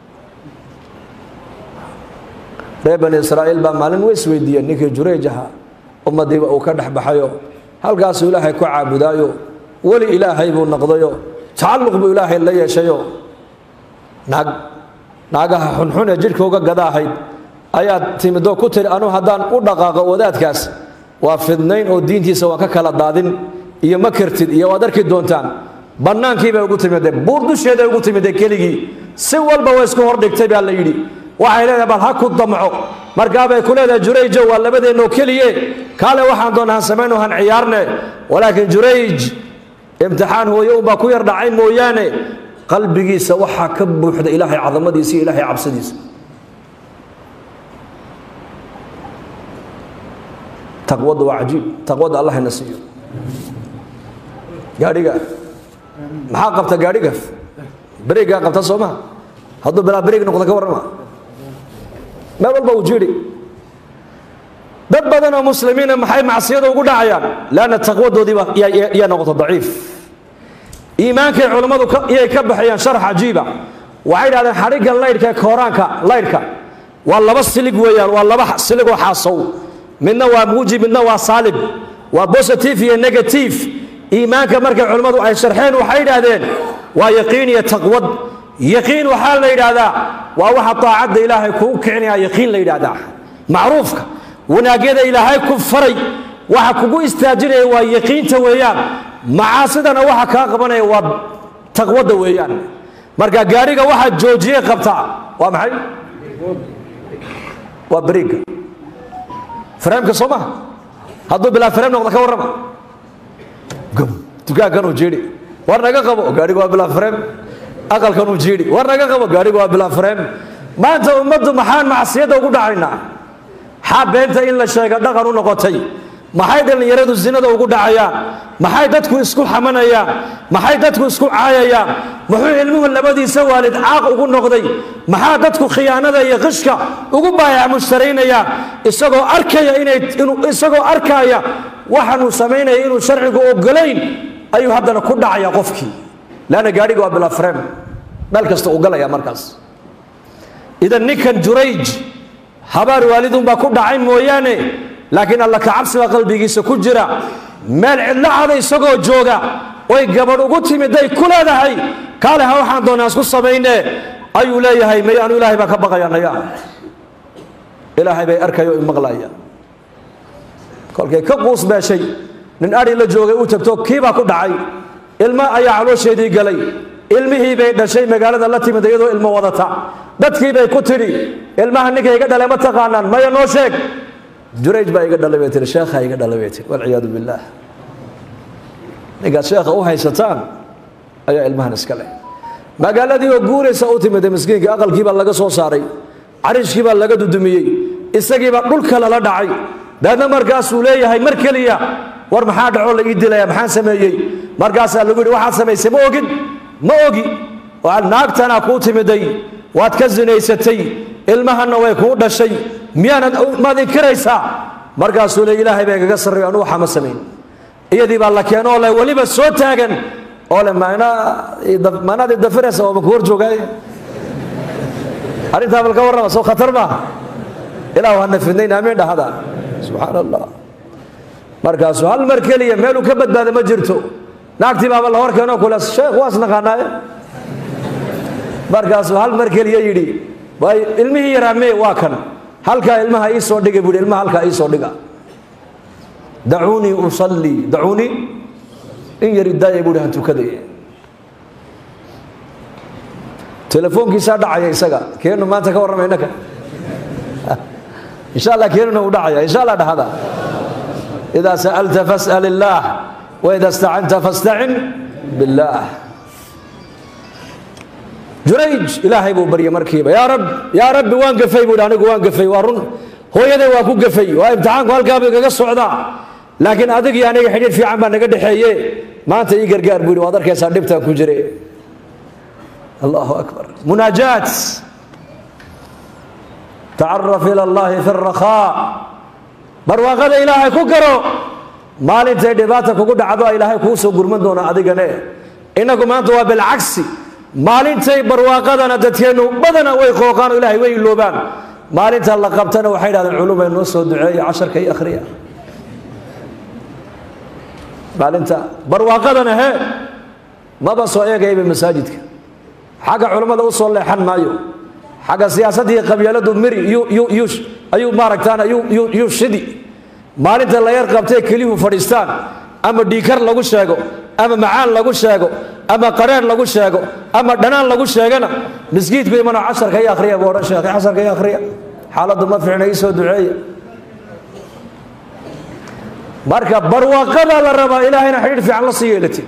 reer bani israa'iil baa maalin way isweydiiyeen ninkii jurayj ahaa ummadiiba uu ka dhex baxayo halkaasuu ilaahay ku caabudaayo weli ilaahay buu noqdayo tacalluq buu ilaahay la yeeshayo naag naagaha xunxun ee jidhka uga gada ahayd ayaad timidoo ku tiri anuu haddaan u dhaqaaqo wadaadkaas waa fidnayn oo diintiisa waan ka kala daadin iyo ma kartid iyo waad arki doontaan bannaankiibay ugu timidee buur dusheeday ugu timidee keligii si walba way isku hordhigtay baa la yidhi waxay leedahay bal ha ku damco markaabay ku leedahay jurayjo waa labadeennoo keliye kaale waxaan doona han samayno han ciyaarne walaakiin jurayj imtixaan hooye unbaa ku yar dhacay mooyaane qalbigiisa waxaa ka buuxda ilaahay cadamadiisa iyo ilaahay cabsidiisa taqwada waa cajiib taqwada allah ina siiyo gaadhiga maxaa qabta gaadhiga berigaa qabta soo maha hadduu bilaa berig noqdo ka warrama meel walba uu jiri dad badan oo muslimiina maxay macsiyada ugu dhacayaan leanna taqwadoodiiba yaa noqoto daciif iimaankay culammadu iyay ka baxayaan sharax cajiiba waxay dhahdeen xadhigga laydhka ee kooraanka laydhka waa laba silig weeyaan waa laba siligoo xaasow midna waa muujib midna waa saalib waa positive iyo negative iimaanka markay culammadu ay sharxeen waxay idhaahdeen waa yaqiin iyo taqwad yaqiin waxaa la yidhaahdaa waa waxa taacadda ilaahay kuu kicinaya yaqiin la yidhaahdaa macruufka wanaagyada ilaahay ku faray waxa kugu istaajinaya waa yaqiinta weeyaan macaasidana waxa kaa qabanaya waa taqwadda weeyaan marka gaadhiga waxaa joojiye qabtaa waa maxay waa beriga freemka soo maha hadduu bilaa freem noqda ka warrama dukaankanuu jiidhi war naga qabo gaadhiga waa bilaa freem aqalkanuu jiidhi war naga qabo gaadhiga waa bilaa freem maanta ummaddu maxaan macsiyadda ugu dhacaynaa xaa beenta in la sheega dhaqan u noqotay maxay dhallinyaradu zinada ugu dhacayaan maxay dadku isku xamanayaan maxay dadku isku caayayaan muxuu ilmuhu labadiisa waalid caaq ugu noqday maxaa dadku khiyaanada iyo qishka ugu baayac mushtaraynayaan isagoo arkaya inay isagoo arkaya waxaanuu samaynaya inuu sharcigu ogolayn ayuu haddana ku dhacaya qofkii leanna gaadhiga waa bila frem meel kasta uu galaya markaas idan ninkan jurayj habaar waalidunbaa ku dhacay mooyaane laakiin alla kacabsi baa qalbigiisa ku jira meel cidlo cada isagoo jooga oy gabadh ugu timiday ku leedahay kaale ha waxaan doonaa isku samayne ayuu leeyahay may anu ilaahay baa ka baqaya naya ilaahay bay arkayo i maqlaya kolkay ka quus beeshay nin adhi la joogay u tagto kiibaa ku dhacay ilmo ayaa caloosheedii galay ilmihii bay dhashay magaalada la timid iyadoo ilmo wadata dadkii bay ku tidhi ilmaha ninka iga dhalay ma taqaanaan maya noo sheeg jurayj baa iga dhalay bay tii sheekhaa iga dhalay bay tii walciyaadu billaah ninkaad sheekha u haysataan ayaa ilmahan iska leh magaaladii oo guuraysa u timida miskiinka aqalkii baa laga soo saaray cariishkii baa laga dudumiyey isagiibaa dhulka lala dhacay daadna markaasuu leeyahay mar keliya war maxaa dhacoo la ii dilaya maxaan sameeyey markaasaa lagu yidhi waxaad samaysay ma ogin ma ogi naagtanaa kuu timiday waad ka sinaysatay ilmahanna way kuu dhashay miyaanad maad inkiraysaa markaasuu le ilaahay baa igaga sarreeyo anu waxa ma samayn iyadii baa la keeno oo le weliba soo taagan oo le maanaad idafiraysa oo maku hor joogaaye arrintaa bal ka warrama soo khatar maaha ilaahu hana fidnayn aamiin dhahada subxaan allah markaasuu hal mar keliya meeluu ka badbaada ma jirto naagtii baaba la hor keeno kule sheekh waas naqaanaaye markaasuu hal mar keliya yidhi waay ilmihii yaraa mee waa kan halkaa ilmaha ii soo dhiga buuhi ilmaha halkaa ii soo dhiga dacuunii usallii dacuunii in yari daaya buuhi han tukadaya telefoonkiisaa dhacaya isaga keenu maanta ka warrama innaka insha allah keenuna uu dhacaya insha allah dhahada idaa sa'alta fas'al illaah waida istacanta fastacin billaah jurayj ilaahay buu baryay markiiba yaa rab yaa rabbi waan gafay buuhi anigu waan gafay waa run hooyaday waa ku gafay waa imtixaanku halkaaba igaga socdaa laakiin adigii aniga xidhiir fiican baa naga dhexeeye maanta ii gargaar buu yidhi waad arkaysaa dhibtaan ku jire allahu akbar munaajaat tacaraf ila allahi fi rakhaa barwaaqada ilaahay ku garo maalintay dhibaata kugu dhacdo ilaahay kuu soo gurman doona adigane innagu maanta waa bilcagsi maalintay barwaaqadana dadkeennu badana way qooqaan oo ilahay way iloobaan maalinta la qabtana waxay dhahdeen culumay noo soo duceeya casharka iyo akhriya maalinta barwaaqadana he maba soo eegayaba masaajidka xagga culummada u soo leexan maayo xagga siyaasadii qabyaaladu miri ayuu maaragtaan yuu shidi maalinta la yar qabtay keliyuhu fadhiistaan ama dhiikar lagu sheego ama macaan lagu sheego ama qareer lagu sheego ama dhanaan lagu sheegana miskiidku imano casharka i akhriya buu odhan sheekhay casharka i akhriya xaaladdu ma fiicna ii soo duceeya marka barwaaqadaa la rabaa ilaahayna xidhiidh fiican la sii yeelati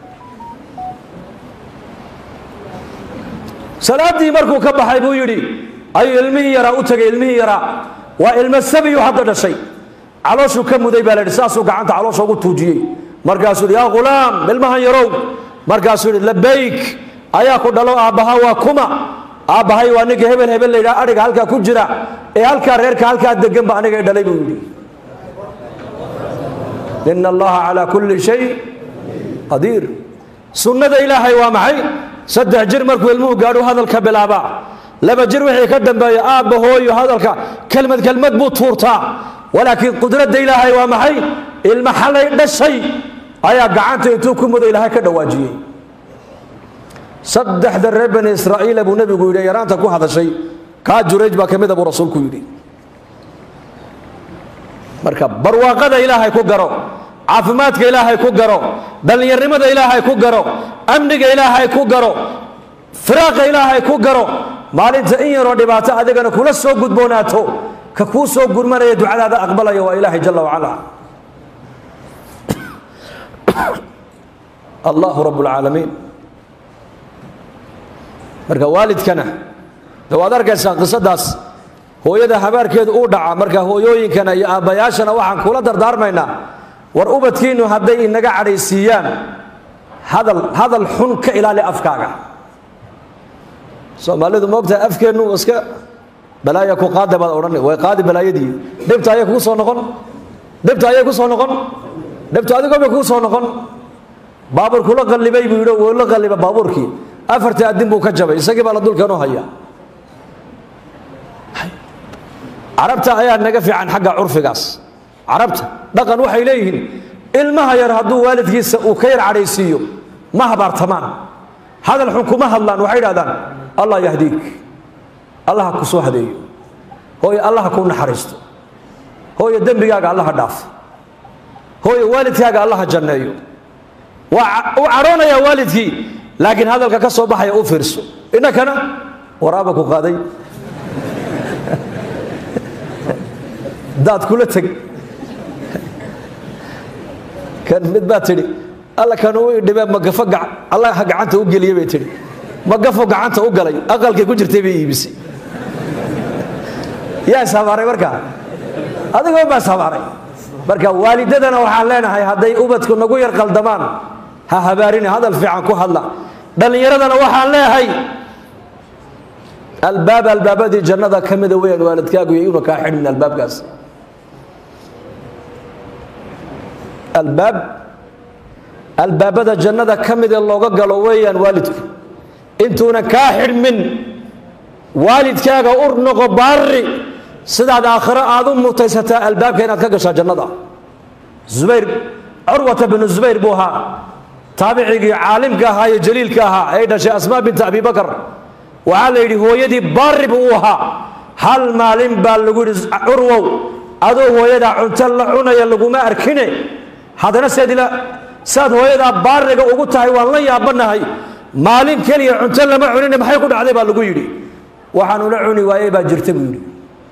salaaddii markuu ka baxay buu yidhi ayuu ilmihii yaraa u tegay ilmihii yaraa waa ilmo sabiyu hadda dhashay calooshuu ka muday baa la yidhi saasuu gacanta caloosha ugu tuujiyey markaasuu yidhi yaa ghulaam ilmahan yarow markaasuu yidhi labayk ayaa ku dhalo aabbaha waa kuma aabbahay waa ninka hebel hebel la yidhaha adhiga halkaa ku jira ee halkaa reerka halkaa deganba aniga i dhalay buu yidhi ina allaha calaa kulli shay qadiir sunnada ilaahay waa maxay saddex jir markuu ilmuhu gaadhu hadalka bilaabaa laba jir wixii ka dambeeya aabba hooyo hadalka kelmad kelmad buu tuurtaa walaakiin qudradda ilaahay waa maxay ilma xalay dhashay ayaa gacanta intuu ku mudo ilaahay ka dhawaajiyey saddexda reer bani israa'iila buu nebigu yidhi yaraanta ku hadashay kaa jurayj baa ka mida buu rasuulku yidhi marka barwaaqada ilaahay ku garo caafimaadka ilaahay ku garo dhallinyarnimada ilaahay ku garo amniga ilaahay ku garo firaaqa ilaahay ku garo maalinta in yaroo dhibaato adigana kula soo gudboonaato ka kuu soo gurmanaya ducadaada aqbalaya waa ilaahay jala wacala allahu rabb اlcaalamiin marka waalidkana de waad arkaysaa qisadaas hooyada habaarkeedu uu dhaca marka hooyooyinkana iyo aabbayaashana waxaan kula dardaarmaynaa war ubadkiinnu hadday inaga cadhaysiiyaan hadal hadal xun ka ilaali afkaaga soomaalidu moogtaha afkeennu iska balaaya ku qaada baad odhan way qaadi balaayadii dhibta ayay kuu soo noqon dhibta ayay ku soo noqon dhibta adigoo bay kuu soo noqon baabuur kula qallibay buu yidhi wuu la qalliba baabuurkii afartii addin buu ka jabay isagii baa la dulkan u haya carabta ayaa naga fiican xagga curfigaas carabta dhaqan waxay leeyihiin ilmaha yar hadduu waalidkiisa uu ka yar cadhaysiiyo ma habaartamaan hadal xun kuma hadlaan waxay idhahdaan allah yahdiik allaha ku soo hadeeyo hooye allaha kuu naxariisto hooye dembigaaga allaha dhaafo hooye waalidkaaga allaha janneeyo waa uu cadhoonayaa waalidkii laakiin hadalka ka soo baxaya u fiirso innakana waraaba ku qaaday daad kula teg kan mid baa tidhi alla kan uu idhibee magafo allaha gacanta u geliye bay tidhi magafo gacanta u galay aqalkay ku jirtay bay iibisay yaa ishabaaray markaa adigoo baa ishabaaray marka waalidadana waxaan leenahay hadday ubadku nagu yar qaldamaan ha habaarine hadal fiican ku hadla dhallinyaradana waxaan leeyahay albaab albaabadii jannada ka mida weyaan waalidkaagu iyo una kaa xidhmin albaabkaas albaab albaabada jannada ka mid ee looga galo weeyaan waalidku intuuna kaa xidhmin waalidkaaga ur noqo baari sidaad aakhiro aad u mutaysataa albaabka inaad ka gashaa jannada zubayr curwata binu zubayr buu ahaa taabicigii caalimka ahaa iyo jaliilka ahaa ee dhashay asmaa binta abi bakar waxaa la yidhi hooyadii baari buu u ahaa hal maalin baa lagu yidhi curwow adoo hooyadaa cunto la cunaya laguma arkine haddana seedila saad hooyadaa baariga ugu tahay waan la yaabanahay maalin keliya cunto lama cunine maxay ku dhacday baa lagu yidhi waxaanula cuni waayey baa jirta buu yidhi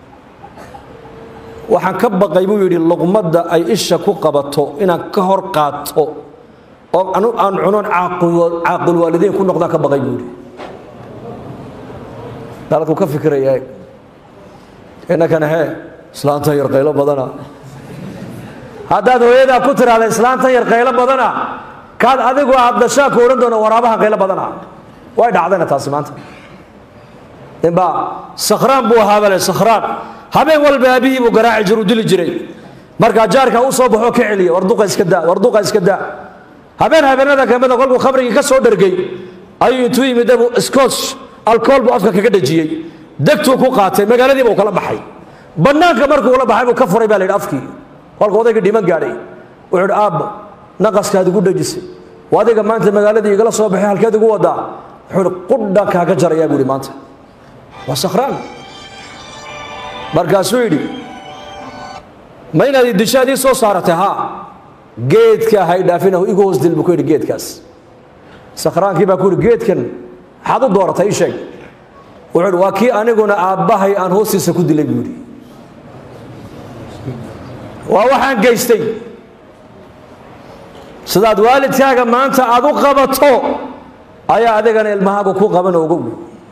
waxaan ka baqay buu yidhi luqmadda ay isha ku qabato inaan ka hor qaato oo aan cunoon caaqul waalideyn ku noqdaan ka baqay buu yidhi dalku ka fikiraya innakana hee islaantan yar qaylo badana haddaad hooyadaa ku tiraahda islaantan yar qaylo badana kaad adigu aad dashaa ku odhan doona waraabaha qaylo badana way dhacdayna taasi maanta ninbaa sakhraan buu ahaa bale sakhraan habeen walba aabihii buu garaaci jiru dili jiray markaa jaarka u soo baxoo ka celiya warduqa iska daa warduqa iska daa habeen habeenada kamida kolkuu khamrigii ka soo dhargay ayuu intuu yimid dabu scotch alcool buu afka kaga dhajiyey degtuu ku qaatay magaaladii buu kala baxay bannaanka markuu la baxay buu ka furay baa la yidhi afkii kolka odaygii dhiman gaadhay wuxuu idhi aabba naqaskaad igu dhajisay waa adiga maanta magaaladii igala soo baxay halkeed igu wadaa wuxuu ihi qudha kaaga jarayaa buu ihi maanta waa sakhraan markaasuu yidhi ma inaad dishaad ii soo saaratay haa geedka hay dhaafinahu igu hoos dil buu ku yidhi geedkaas sakhraankii baa ku yidhi geedkan maxaad u dooratay ii sheeg wuxuu yidhi waa kii aniguna aabbahay aan hoostiisa ku dilay buu yidhi waa waxaan geystay sidaad waalidkaaga maanta aad u qabato ayaa adigana ilmahaagu ku qaban ogow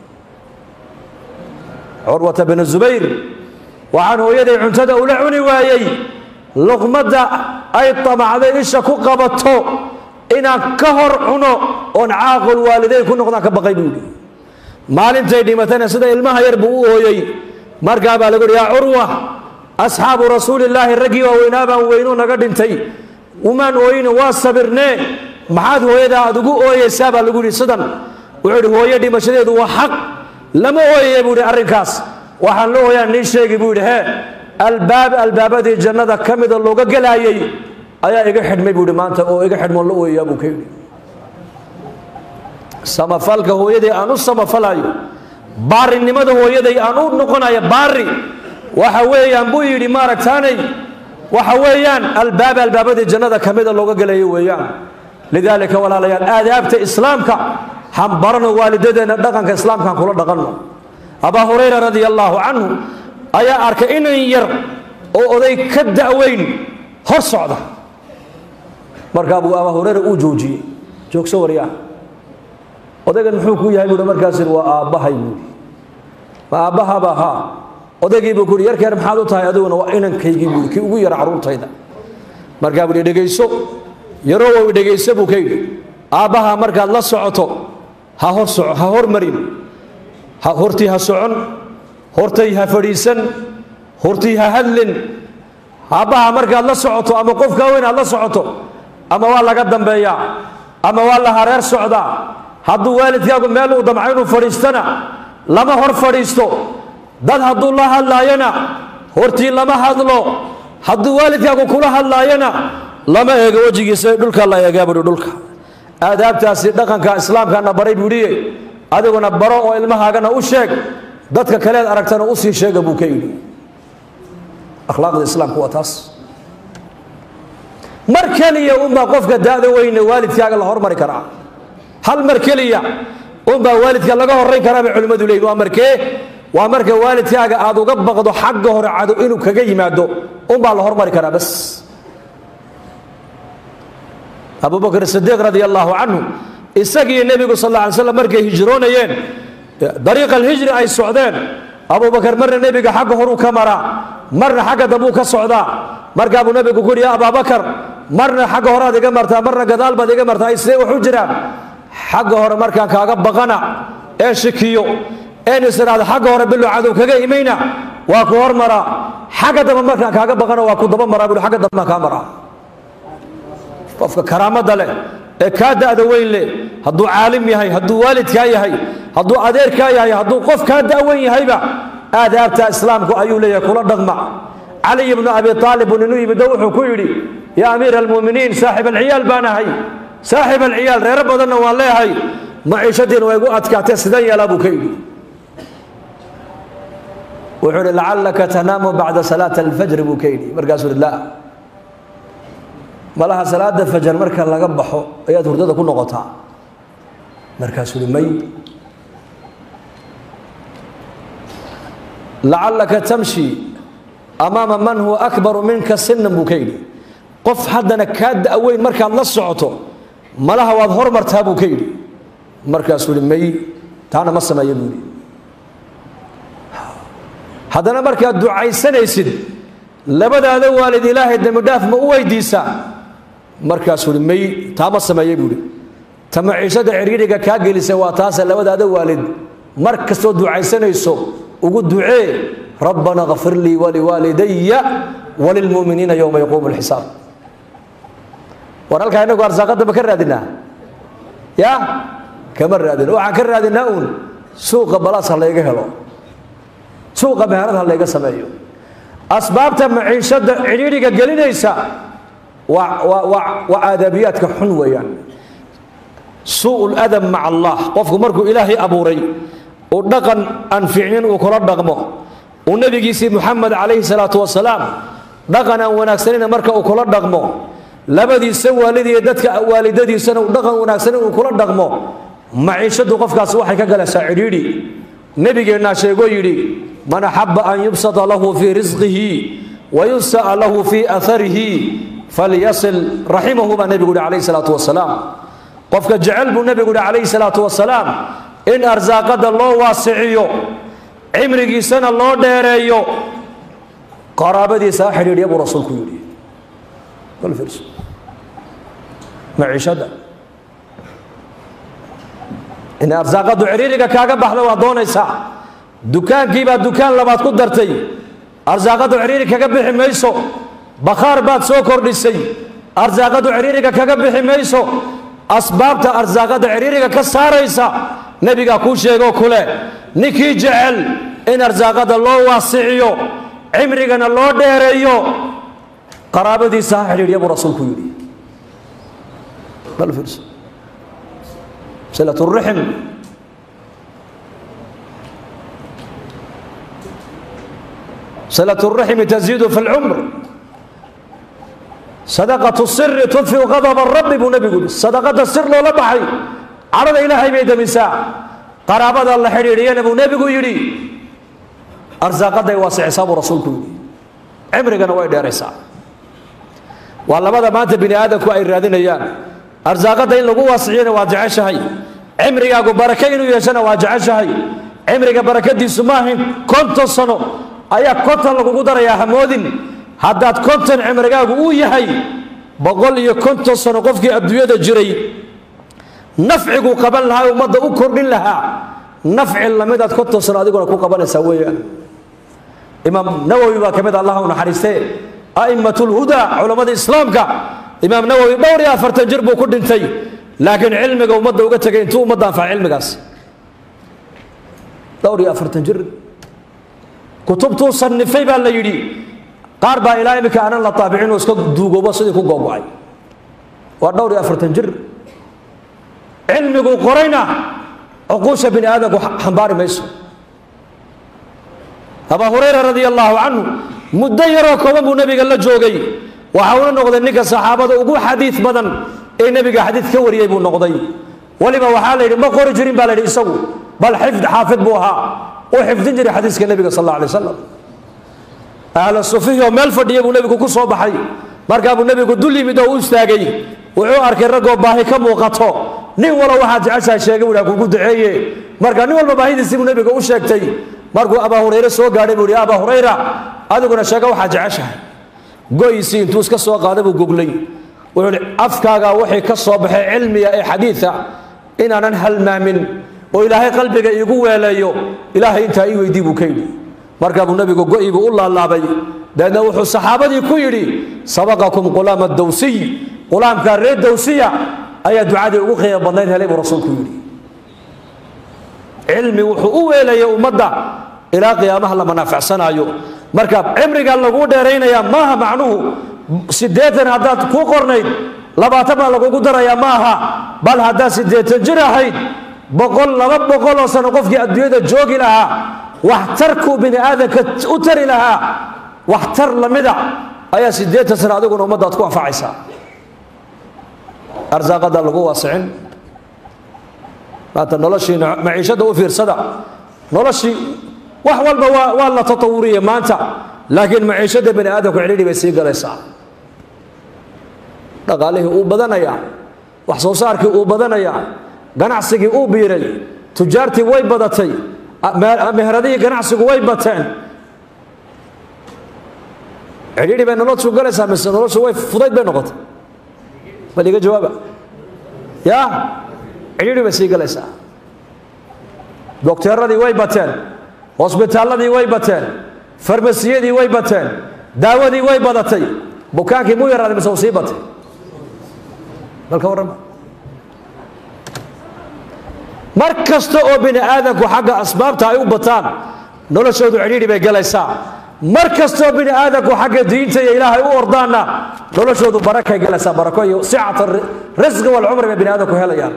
curwata binu zubayr waxaan hooyaday cuntada ula cuni waayey luqmadda ay tamacday isha ku qabato inaan ka hor cuno oon caaqul waalideyn ku noqdaan ka baqay buu yidhi maalintay dhimatayna sida ilmaha yar buu u ooyey markaa baa lagu yidhi yaa curwa asxaabu rasuulillaahi raggii waaweynaa baan weynuu naga dhintay umaan ooyine waa sabirnee maxaad hooyadaa aad ugu ooyeysaa baa lagu yidhi sidan wuxuu yidhi hooyo dhimashadeedu waa xaq lama ooyaya buu yidhi arrinkaas waxaan la ooyaan nii sheegi buu yidhi hee albaab albaabadii jannada ka mida looga gelaayey ayaa iga xidhmay buu yidhi maanta oo iga xidhmoon la ooyayaa buu ka yidhi samafalka hooyaday aan u samafalayo baarinimada hooyaday aan u noqonayo baari waxa weeyaan buu yidhi maaragtaanay waxa weeyaan albaab albaabadii jannada ka mida looga gelayo weeyaan lidaalika walaalayaal aadaabta islaamka hambarano waalidadeenna dhaqanka islaamkaan kula dhaqanno abaa hurayra radia allaahu canhu ayaa arkay inan yar oo oday ka da'weyn hor socda markaa buu abaa hurayra uu joojiyey joogso waryaa odaygan muxuu ku yahay buuhi markaas waa aabbahay buuhi ma aabbahaba haa odaygii buu kuhi yarkeer maxaad u tahay adiguna waa inankaygii buui kii ugu yara carruurtayda markaa buu hi dhegayso yarowow dhegayso buu ka yidhi aabbaha markaad la socoto ha hor soco ha hormarin hortii ha socon hortay ha fadhiisan hortii ha hadlin aabbaha markaad la socoto ama qofkaa weyn aad la socoto ama waa laga dambeeyaa ama waa la hareer socdaa hadduu waalidkaagu meel uu damco inuu fadhiistana lama hor fadhiisto dad hadduu la hadlaayana hortii lama hadlo hadduu waalidkaagu kula hadlaayana lama eego wejigiisa dhulka la eegaa buhi dhulka aadaabtaasi dhaqanka islaamkana baray buuhiye adiguna baro oo ilmahaagana u sheeg dadka kaleed aragtana usii sheega buu ka yidhi akhlaaqda islaamku waa taas mar keliya unbaa qofka daada weyne waalidkaaga la hormari karaa hal mar keliya unbaa waalidka laga horayn karaa bay culimmadu leeyihin waa markee waa marka waalidkaaga aad uga baqdo xagga hore cado inuu kaga yimaado unbaa la hormari karaa bas abu bakr sidiiq radi allaahu canhu isagii nebigu sal alla alay slam markay hijroonayeen dariiqa alhijri ay socdeen abubakar marna nebiga xagga horuu ka maraa marna xagga dambuu ka socdaa markaabuu nebigu ku uhi ya abaabakar marna xagga horead iga martaa marna gadaal baad iga martaa sidee waxu jiraan xagga hore markaan kaaga baqana ee shikiyo een is idhaahdo xagga hore bilow cadow kaga imayna waa ku hormaraa xagga dambe markaan kaaga baqana waa ku daba maraa buui xagga dambaan kaa maraa qofka karaamada leh ee kaa da'da weyn leh hadduu caalim yahay hadduu waalidkaa yahay hadduu adeerkaa yahay hadduu qof kaa da'weyn yahayba aadaabta islaamku ayuu leeyahay kula dhaqma caliy ibnu abi aalib buu ninuu yimiddo wuxuu ku yidhi yaa amiira almu'miniin saaxib alciyaal baan ahay saaxib alciyaal reero badanna waan leeyahay maciishadiina waa igu adkaatee sidan yeelaa buu ka yidhi wuxuu ihi lacallaka tanaamu bacda salaati alfajri buu ka yidhi markaasuu ihi la malaha salaada fajar marka laga baxo ayaad hurdada ku noqotaa markaasuu uhi may lacallaka tamshi amaama man huwa akbaru minka sinan buu ka yidhi qof haddana kaa da'weyn markaad la socoto malaha waad hormartaa buu ka yidhi markaasuu ihi may taana ma sameeya buu yidhi haddana markaad ducaysanaysid labadaada waalid ilaahay dembidhaaf ma u weydiisaa markaasuu hi may taa ma sameeyey buuhi ta maciishada cidhiidhiga kaa gelisa waa taase labadaada waalid mar kastoo ducaysanayso ugu ducee rabbana kfir lii waliwaalidaya walilmu'miniina yowma yaquumu lxisaab war halkaa inagu arsaaqadda ma ka raadinaa ya kama raadina waxaan ka raadinaa uun suuqa balaas ha layga helo suuqa meherad ha layga sameeyo asbaabta maciishada cidhiidhiga gelinaysa waa aadaabiyaadka xun weeyaan suu ladab maca allah qofku markuu ilaahay abuuray uu dhaqan aan fiicnin uu kula dhaqmo uu nebigiisii muxamed calayhi salaatu wasalaam dhaqan aan wanaagsanina marka uu kula dhaqmo labadiisa waalidiiyo dadka waalidadiisana uu dhaqan wanaagsanin uu kula dhaqmo maciishadu qofkaas waxay ka galaysaa cidhiidhi nebigeennaa sheegoo yidhi man axaba an yubsata lahu fii risqihi wayunsa'a lahu fii aarihi falyasil raximahu baa nebigu uhi calayhi salaatu wasalaam qofka jecel buu nebigu uhi calayhi salaatu wasalaam in arsaaqada loo waasiciyo cimrigiisana loo dheereeyo qaraabadiisa ha xidhiidhya buu rasuulku yidhi maciishada inay arsaaqadu ciriiriga kaaga baxda waa doonaysaa dukaankiibaa dukaan labaad ku dartay arsaaqadu ciriiri kaga bixi mayso bakhaar baad soo kordhisay arsaaqadu ciriiriga kaga bixi mayso asbaabta arsaaqada ciriiriga ka saaraysa nebigaa kuu sheegoo kule ninkii jecel in arsaaqada loo waasiciyo cimrigana loo dheereeyo qaraabadiisa ha xidhiidhya buu rasuulku yidhi silatuurixim silatuuriximi taziidu fi lcumr sadaqatu siri tudfiu qadaba rabbi buu nebigu yihi sadaqada sir loola baxay cadhada ilaahay bay damisaa qaraabada la xidhiidhiyana buu nebigu yidhi arsaaqaday waasicisaa buu rasuulku yidhi cimrigana way dheeraysaa waa labada maanta bini aadamku ay raadinayaan arsaaqadda in lagu waasiciyana waa jeceshahay cimrigaagu barake inuu yeeshana waa jeceshahay cimriga barakadiisu ma ahayn konton sano ayaa konton lagugu darayaa hamoodin haddaad konton cimrigaagu uu yahay boqol iyo konton sano qofkii adduunyada jiray nafciguu qaban lahaa ummadda u kordhin lahaa nafci lamidaad konton sano adiguna ku qabanaysaa weeyaan imaam nawowi baa ka mid allah u naxariistee a'immat lhudaa culammada islaamka imaam nawowi dhowr iyo afartan jir buu ku dhintay laakiin cilmiga ummadda uga tegay intuu ummadda anfaca cilmigaas dhowr iyo afartan jir kutubtuu sanifay baa la yidhi qaar baa ilaa iminka aanan la taabicin oo iska duugoobo sidii ku googo-ay waa dhowr iyo afartan jir cilmiguu qorayna cuquusha bini aadamku xambaari mayso abaa hurayra radia allaahu canhu muddo yaroo kooban buu nebiga la joogay waxa uuna noqday ninka saxaabada ugu xadiid badan ee nebiga xadiid ka wariyey buu noqday weliba waxaa la yidhi ma qori jirin baa la yidhi isagu bal xifd xaafid buu ahaa uu xifdin jiray xadiiska nebiga sal alla alay wasalam ahla sufihi oo meel fadhiya buu nebigu ku soo baxay markaa buu nebigu dul yimid oo u istaagay wuxuu arkay raggoo baahi ka muuqato nin walo waxaad jeceshahay sheegay buu kugu duceeye marka nin walba baahidiisii buu nebiga u sheegtay markuu abaa hurayre soo gaadhay buu yihi abaa hurayra adiguna sheega waxaad jeceshahay goyisii intuu iska soo qaaday buu goglay wuxuu ihi afkaagaa wixii ka soo baxay cilmiga ee xadiida inaanan halmaamin oo ilaahay qalbiga iigu weeleeyo ilaahay intaa ii weydii buu ka yidhi markaa buu nebigu go-i buu u laalaabay dabeedna wuxuu saxaabadii ku yidhi sabaqakum qulaama dawsiy qulaamkaa reer dawsiya ayaa ducadii ugu qiimo badnayd helay buu rasuulku yidhi cilmi wuxuu u weelayay ummadda ilaa qiyaamaha la manaaficsanaayo marka cimriga laguu dheeraynayaa maaha macnuhu siddeetan haddaad ku qornayd labaatan baa lagugu darayaa ma aha bal haddaad siddeetan jir ahayd boqol laba boqoloo sano qofkii adduunyada joogi lahaa waxtarkuu bini aadamka u tari lahaa waxtar lamida ayaa siddeetan sano adiguna ummaddaad ku anfacaysaa arsaaqada lagu waasicin maanta noloshii maciishadda u fiirsada noloshii wax walba waa waa la tatawuriye maanta laakiin maciishadda bani aadamku cidhidhi bay sii galaysaa dhaqaalihii uu badanayaa wax soo saarkii uu badanayaa ganacsigii uu biiray tujaartii way badatay meheradihii ganacsigu way bateen cidhidhi bay noloshu galaysaa mise noloshu way fudayd bay noqotay bal iga jawaaba ya cidhidhi bay sii galaysaa dokteeradii way bateen hosbitaalladii way bateen farmasiyadii way bateen daawadii way badatay bukaankii mu yaraaday mise uu sii batay balka warrama mar kasta oo bini aadamku xagga asbaabta ay u bataan noloshoodu cidhiidhi bay galaysaa mar kastaoo bini aadamku xagga diinta iyo ilaahay u ordaanna noloshoodu barakay galaysaa barako iyo sicata risqi walcumri bay bini aadamku helayaan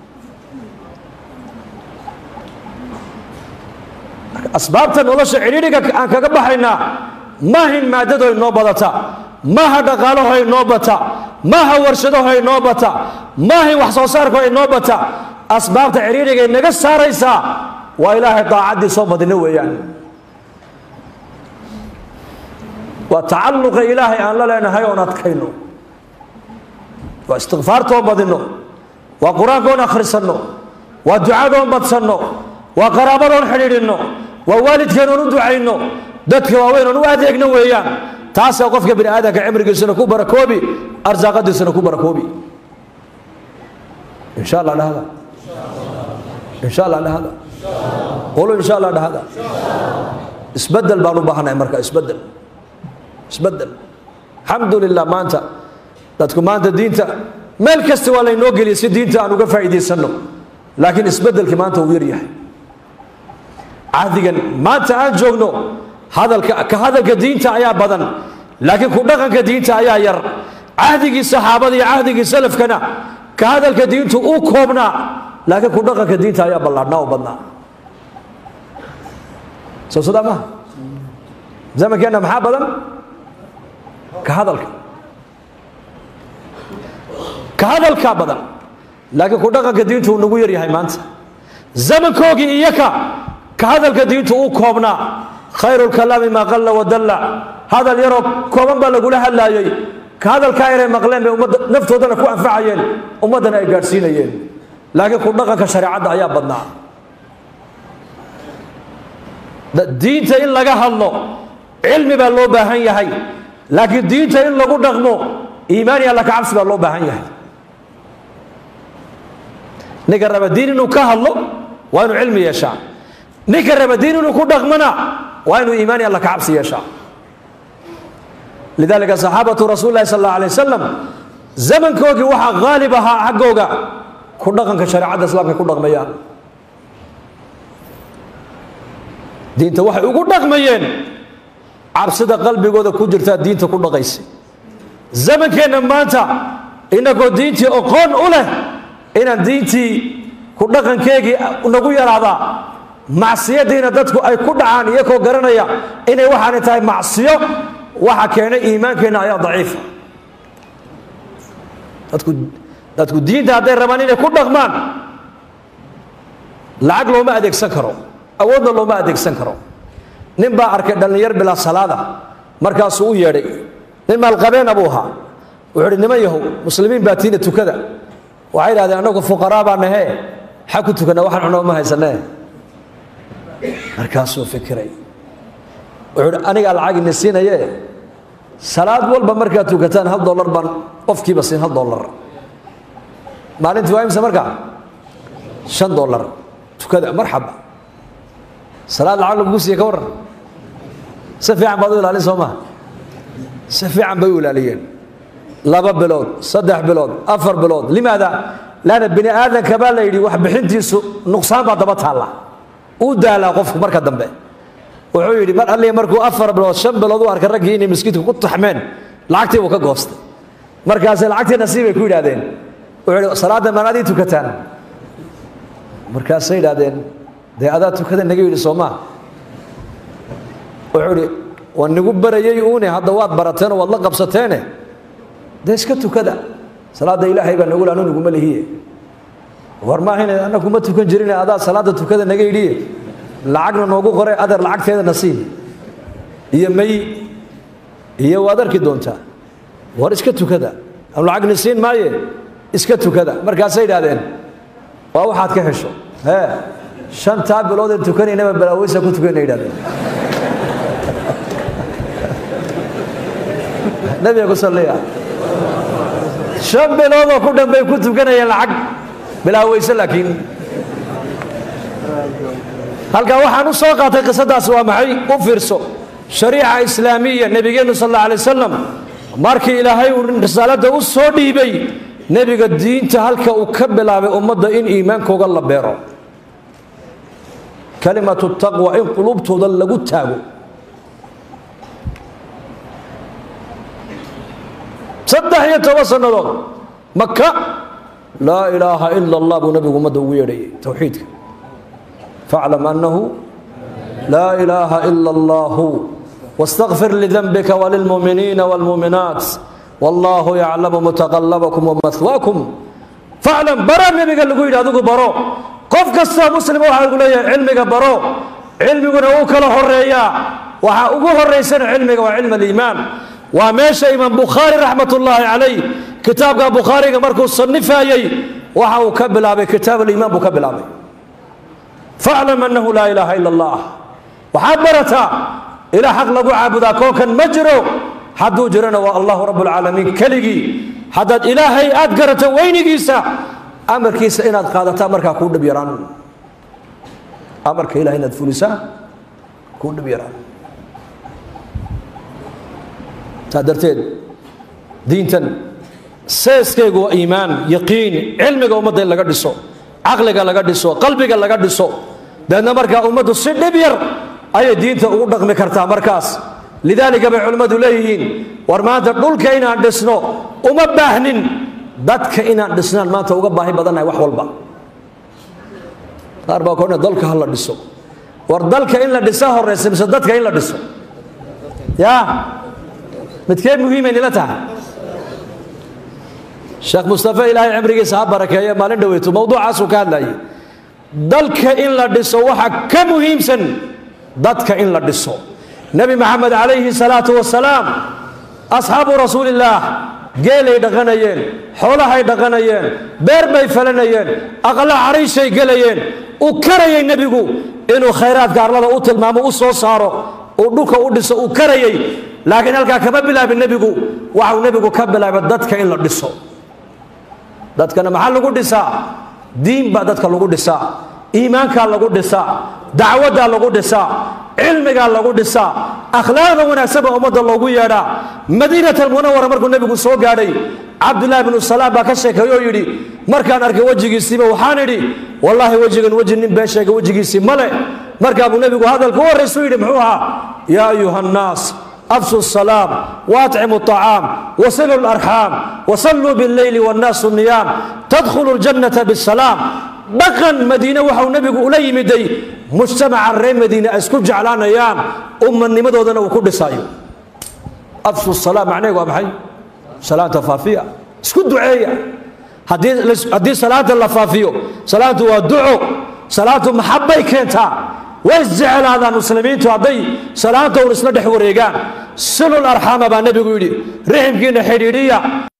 asbaabta nolosha cidhiidhiga aan kaga baxaynaa maahin maadado inoo badata maaha dhaqaalaho inoo bata maaha warshadaho inoo bata maahin wax soo saarko inoo bata asbaabta cidhiidhiga inaga saaraysaa waa ilaahay daacaddii soo badino weeyaan waa tacalluqa ilaahay aan la leenahay oon adkayno waa istikfaartoon badinno waa qur-aankoon akhrisanno waa ducadoon badsanno waa qaraabadoon xidhiidhinno waa waalidkeenoon u ducayno dadka waaweynoon u adeegno weeyaan taasaa qofka bini aadamka cimrigiisuna ku barakoobi arsaaqadiisuna ku barakoobi insha allah dhahda insha allah dhahda qolo insha allah dhahda isbedel baan u baahanahay marka isbedel isbedel alxamdu lilah maanta dadku maanta diinta meel kasta waa laynoo geliyay si diinta aan uga faa'iidaysanno laakiin isbedelkii maanta uu yar yahay cahdigan maanta aan joogno hadalka ka hadalka diinta ayaa badan laakiin ku dhaqanka diinta ayaa yar cahdigii saxaabada iyo cahdigii salafkana ka hadalka diintu uu koobnaa laakiin ku dhaqanka diinta ayaa ballaadhnaa oo badnaa soo sadaa maha zamankeenna maxaa badan ka hadalka ka hadalkaa badan laakiin ku dhaqanka diintu uu nagu yar yahay maanta zamankoogii iyaka ka hadalka diintu uu koobnaa khayru lkalaami maa qalla wadalla hadal yaroo kooban baa lagula hadlaayey ka hadalkaa yaray maqleen bay ummadda naftoodana ku anfacayeen ummaddana ay gaadhsiinayeen laakiin ku dhaqanka shareecadda ayaa badnaa diinta in laga hadlo cilmi baa loo baahan yahay laakiin diinta in lagu dhaqmo iimaan iyo alla ka cabsi baa loo baahan yahay ninka raba diin inuu ka hadlo waa inuu cilmi yeeshaa ninka raba diin inuu ku dhaqmona waa inuu iimaan iyo alla ka cabsi yeeshaa lidalika saxaabatu rasuuli lahi sal alla alay wasalam zamankoogii waxaa haalib ahaa xaggooga ku dhaqanka shareecadda islaamka ku dhaqmayaan diinta waxay ugu dhaqmayeen cabsida qalbigooda ku jirtaa diinta ku dhaqaysa zamankeenna maanta inagoo diintii oqoon u leh inaan diintii ku dhaqankeegii nagu yaraadaa macsiyadiina dadku ay ku dhacaan iyakoo garanaya inay waxaanay tahay macsiyo waxa keenay iimaankeenna ayaa daciifa dadku dadku diinta hadday rabaan inay ku dhaqmaan lacag looma adeegsan karo awoodna looma adeegsan karo nin baa arkay dhallinyar bilaa salaada markaasuu u yeedhay nin maalqabeena buu ahaa wuxuu uhi niman yahow muslimiin baa tiina tukada waxay idhahdeen annagu fuqaraa baa nahee xag ku tukana waxaan cunoo ma haysanee markaasuu fikiray wuxuu uhi anigaa lacag ini siinaye salaad walba markaad tukataan hal dollar baan qofkiiba siin hal dollar maalintii waa imse markaa shan dollar tukada marxaba salaad lacag lagugu siiye ka warran si fiican baad u ilaalin soo maha si fiican bay u ilaaliyeen laba bilood saddex bilood afar bilood limaada laana bini aadanka baa la yidhi wax bixintiisu nuqsaan baa daba taalla uu daalaa qofku marka dambe wuxuu yidhi mar alliya markuu afar bilood shan bilood u arkay raggii inay miskiidka ku taxmeen lacagtii buu ka goostay markaase lacagtii nasiibay ku yidhahdeen wuxuu yidhi salaadda maanaadii tukataan markaasay yidhahdeen dee adaa tukada naga yidhi soo maa wuxuu idhi waa nigu barayay uune hadda waad barateen oo waad la qabsateene dee iska tukada salaadda ilaahay baa nagu laanu naguma lihiye war maahayn anna kuma tukan jirine adaa salaadda tukada naga yidhiye lacagna noogu qore adeer lacagteeda nasiib iyo may iyo waad arki doontaa war iska tukada am lacagni siin maaye iska tukada markaasay idhahdeen waa waxaad ka hesho hee shantaa biloodeen tukanaynaba balaaweysa ku tukana yidhahdeen nabiga ku salliya shan biloodoo ku dhan bay ku tukanayeen lacag bilaaweyse laakiin halkaa waxaan u soo qaatay qisadaas waa maxay u fiirso shariica islaamiya nebigeennu sal alla alay wasalam markii ilaahay uu risaaladda u soo dhiibay nebiga diinta halka uu ka bilaabay ummadda in iimaankooga la beero kalimatu taqwa in qulubtooda lagu taago saddex iyo toban sannadood maka laa ilaaha ila allah buu nabigu ummadda ugu yeedhayay towxiidka faclam annahu laa ilaaha ila allahu واsتغfir لذنبka وللمؤمiنiiن والمؤmiنaaت والlah yعlaم متqلبكم ومثواكم فاعلم bara nebiga lagu yidhi adigu baro qof kastoo muslima waxaa lagu leeyahay cilmiga baro cilmiguna uu kala horeeyaa waxaa ugu horaysana cilmiga waa cilm اliimaan waa meesha imaam bukhaari raxmat ullaahi calayh kitaabka bukhaariga markuu sanifayey waxa uu ka bilaabay kitaab aliimaan buu ka bilaabay faclam annahu laa ilaaha ila allah waxaad barataa ilaa xaq lagu caabudaa koonkan ma jiro hadduu jirana waa allahu rabb اlcaalamiin keligii haddaad ilaahay aad garato weynigiisa amarkiisa inaad qaadataa markaa kuu dhib yaraan amarka ilahay inaad fulisaa kuu dhib yaraan saa darteed diintan seeskaygu waa iimaan yaqiin cilmiga ummadda in laga dhiso caqliga laga dhiso qalbiga laga dhiso deedna markaa ummaddu si dhib yar ayay diinta ugu dhaqmi kartaa markaas lidaalika bay culimmadu leeyihiin war maanta dhulka inaan dhisno uma baahnin dadka inaan dhisnaan maanta uga baahi badannahay wax walba qaar baa koodhana dalka ha la dhiso war dalka in la dhisa horaysa mise dadka in la dhiso yaa midkee muhiimay nila tahay sheekh mustafe ilaahay cimrigiisa ha barakeeye maalin dhoweyto mowduucaasuu ka hadlayay dalka in la dhiso waxa ka muhiimsan dadka in la dhiso nebi maxamed calayhi salaatu wasalaam asxaabu rasuulillaah geelay dhaqanayeen xoolahay dhaqanayeen beer bay falanayeen aqla cariishay gelayeen uu karayay nebigu inuu khayraadka arlada u tilmaamo u soo saaro uu dhulka u dhiso uu karayay laakiin halkaa kama bilaabin nebigu waxau nebigu ka bilaabay dadka in la dhiso dadkana maxaa lagu dhisaa diin baa dadka lagu dhisaa iimaankaa lagu dhisaa dacwaddaa lagu dhisaa cilmigaa lagu dhisaa akhlaaqda wanaagsan baa ummadda loogu yeedhaa madiinat almunawara markuu nebigu soo gaadhay cabdullaahi bnu salaam baa ka sheekeey oo yidhi markaan arkay wejigiisiiba waxaan idhi wallaahi wejigan weji nin been sheega wejigiisii male markaa buu nebigu hadalka u horraysu yidhi muxuu ahaa yaa ayuha annaas afshu salaam waatcimu acaam wasilu larxaam wasalluu billeyli wannaasu niyaam tadkhulu ljannata bisalaam dhaqan madiine waxau nebigu ula yimiday mujtamaca reer madiine ay isku jeclaanayaan ummanimadoodana uu ku dhisaayo afshu salaam macnaheegu waa maxay salaanta faafiya isku duceeya haddii salaanta la faafiyo salaantu waa duco salaantu maxabbay keentaa way isjeclaadaan muslimiintu hadday salaanta un isla dhex wareegaan silul arxaama baa nebigu yidhi riximkiina xidhiidhiya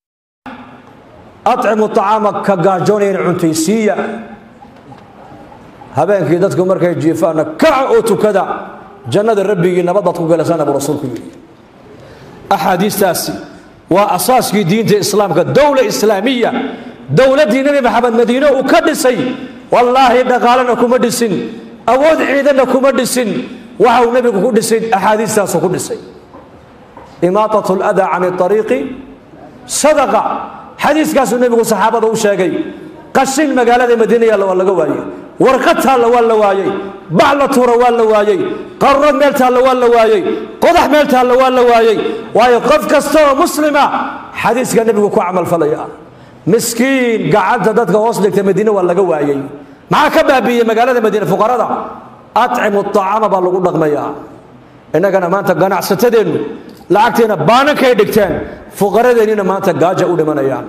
acimu acaama ka gaajoonayana cuntaysiiya habeenkii dadku markay jiifaanna kaca oo tukada jannada rabbigii nabadaad ku galasana buu rasuulku yidhi axaadiistaasi waa asaaskii diinta islaamka dowla islaamiya dowladdii nebi maxamed madiine uu ka dhisay wallaahi dhaqaalena kuma dhisin awood ciidanna kuma dhisin waxa uu nebigu ku dhisay axaadiistaasu ku dhisay imaatat ladaa can ariiqi sadaqa xadiiskaasuu nebigu saxaabada u sheegay qashin magaalada madiina yaalla waa laga waayey warqad taalla waa la waayey bac la tuura waa la waayey qarrood meel taalla waa la waayey qodax meel taalla waa la waayey waayo qof kasta oo muslima xadiiska nebigu ku camalfalaya miskiin gacanta dadka hoos dhigta madiine waa laga waayey maxaa ka baabiiyey magaalada madiine fuqarada atcimu acaama baa lagu dhaqmayaa innagana maanta ganacsatadeennu lacagteena baanankay dhigteen fuqaradeennina maanta gaaja u dhimanayaan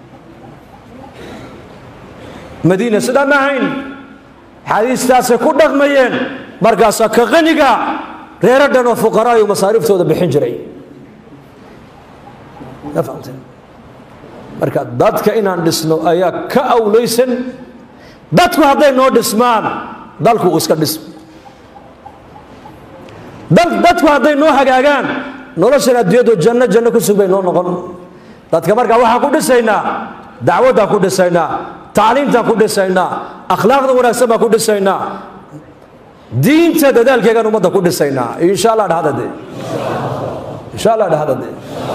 madiina sidaa ma ahayn xadiistaasay ku dhaqmayeen markaasaa ka qaniga reero dhan oo fuqaraayu masaariiftooda bixin jiray ma fahamteen marka dadka inaan dhisno ayaa ka awlaysan dadku hadday noo dhismaan dalku uu iska dhismo dadku hadday noo hagaagaan noloshan adduunyadu janno janno ku sug bay noo noqon dadka markaa waxaan ku dhisaynaa dacwaddaan ku dhisaynaa tacliimtaan ku dhisaynaa akhlaaqda wanaagsan baan ku dhisaynaa diinta dadaalkeegaan ummadda ku dhisaynaa insha allah dhahda dee insha allah dhahda dee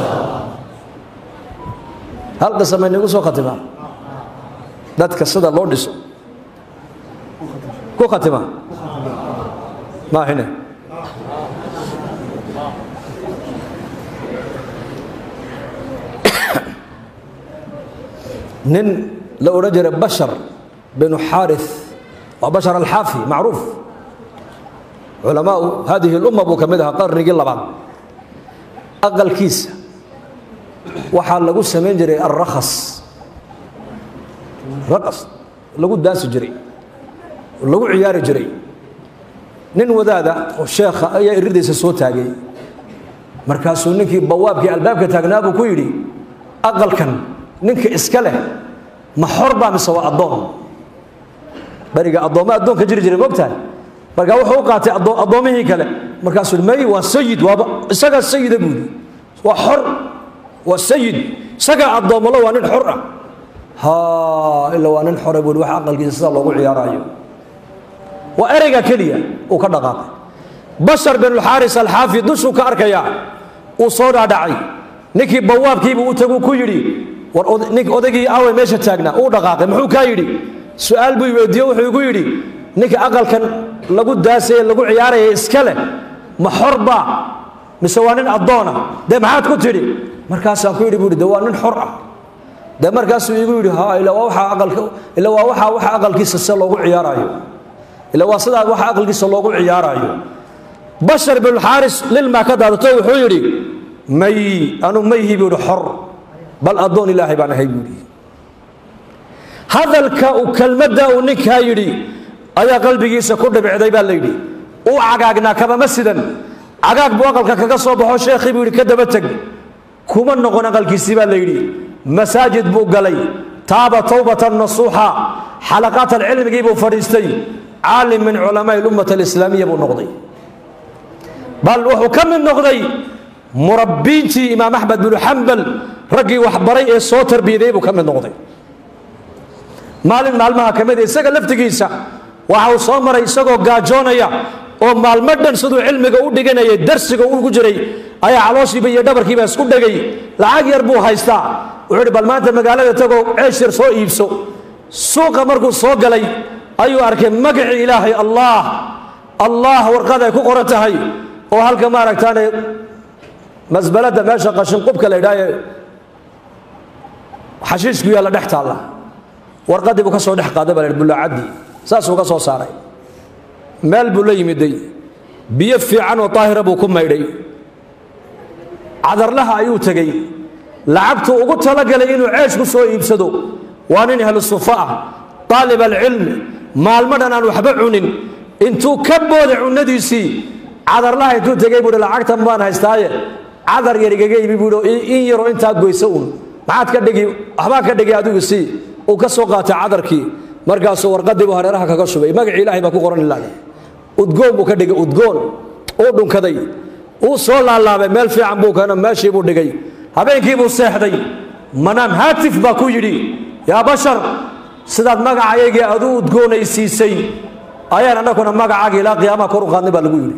hal qisa may nagu soo khatimaa dadka sida loo dhiso ku khatima maahine nin la odhan jiray bashar binu xaarith waa bashar alxaafi macruuf culamaau hadihi اlumma buu ka mid ahaa qarnigii labaad aqalkiisa waxaa lagu samayn jiray alrakhas raqas lagu daasi jiray lagu ciyaari jiray nin wadaada oo sheekha ayaa iridaysa soo taagay markaasuu ninkii bawaabkii albaabka taagnaa buu ku yidhi aqalkan ninka iska leh ma xor baa mise waa addoon beriga addoomma addoonka jiri jiray mogtahay markaa wuxuu u qaatay addoommihii kale markaasuu yidhi may waa sayid waaba isagaa sayida buu yidhi waa xor waa sayid isagaa addoommalo waa nin xor ah ha ila waa nin xore buu yidhi wax aqalkiisa sidaa loogu ciyaaraayo waa ereyga keliya uu ka dhaqaaqay bashar binulxaaris alxaafi dushuu ka arkayaa uu soo dhaadhacay ninkii bawaabkiibuu u tagu ku yidhi war nink odaygii awe meesha taagnaa uu dhaqaaqay muxuu kaa yidhi su-aal buu weydiiye wuxuu igu yidhi ninka aqalkan lagu daasaye lagu ciyaaraya iska leh ma xorba mise waa nin addoona dee maxaad ku tidhi markaasaan ku yidhi buu yidhi de waa nin xor ah dee markaasuu igu yidhi ha ila waa waxa aqalka ila waa waxa waxa aqalkiisa se loogu ciyaaraayo ila waa sidaa waxa aqalkiisa loogu ciyaaraayo bashar binulxaaris lilmaa ka daadato wuxuu yidhi may anu mayhi buu yidhi xor bal addoon ilaahay baan ahay buu yidhi hadalka uu kelmadda uu ninkaa yidhi ayaa qalbigiisa ku dhibicday baa la yidhi uu cagaagnaa kabama sidan cagaag buu aqalka kaga soo baxo sheekhii buu yidhi ka daba teg kuma noqon aqalkiisii baa la yidhi masaajid buu galay taaba towbatan nasuuxa xalaqaat alcilmigii buu fadhiistay caalim min culamaai lummat alislaamiya buu noqday bal wuxuu ka mid noqday murabbiintii imaam axmed binu xambal raggii waxbaray ee soo tarbiyaday buu ka mid noqday maalin maalmaha ka mida isaga laftigiisa waxa uu soo maray isagoo gaajoonaya oo maalmo dhan siduu cilmiga u dhiganayay darsiga ugu jiray ayaa calooshiiba iyo dhabarkiiba isku dhegay lacag yar buu haystaa wuxuu ihi bal maanta magaalada tagoo ceesh yar soo iibso suuqa markuu soo galay ayuu arkay magacii ilaahay allah allah warqad ay ku qoran tahay oo halka maaragtaane masbalada meesha qashinqubka la idhaaye xashiishku yaalla dhex taalla warqaddii buu ka soo dhex qaaday baa la bullaacadii saasuu ka soo saaray meel buu la yimiday biyo fiican oo daahira buu ku maydhay cadarlaha ayuu tegey lacagtuu ugu talagalay inuu ceesh ku soo iibsado waa nin ahlu sufa ah daalib alcilmi maalmo dhan aan waxba cunin intuu ka booday cunnadiisii cadarlaha intuu tegey buuhi lacagtan baan haystaaye cadar yar igaga ibi buuhi in yaroo intaa goysa uun maxaad ka dhigi waxbaa ka dhigi adigu sii uu ka soo qaatay cadarkii markaasuu warqadii buu hareeraha kaga shubay magacii ilahay baa ku qoran ilaa udgoon buu ka dhigay udgoon uu dhunkaday uu soo laalaabay meel fiican buu keeno meeshii buu dhigay habeenkii buu seexday manaam haatif baa ku yidhi yaa bashar sidaad magacayaygii aad u udgoonaysiisay ayaan annaguna magacaaga ilaa qiyaamaha kor u qaadnay baa lagu yidhi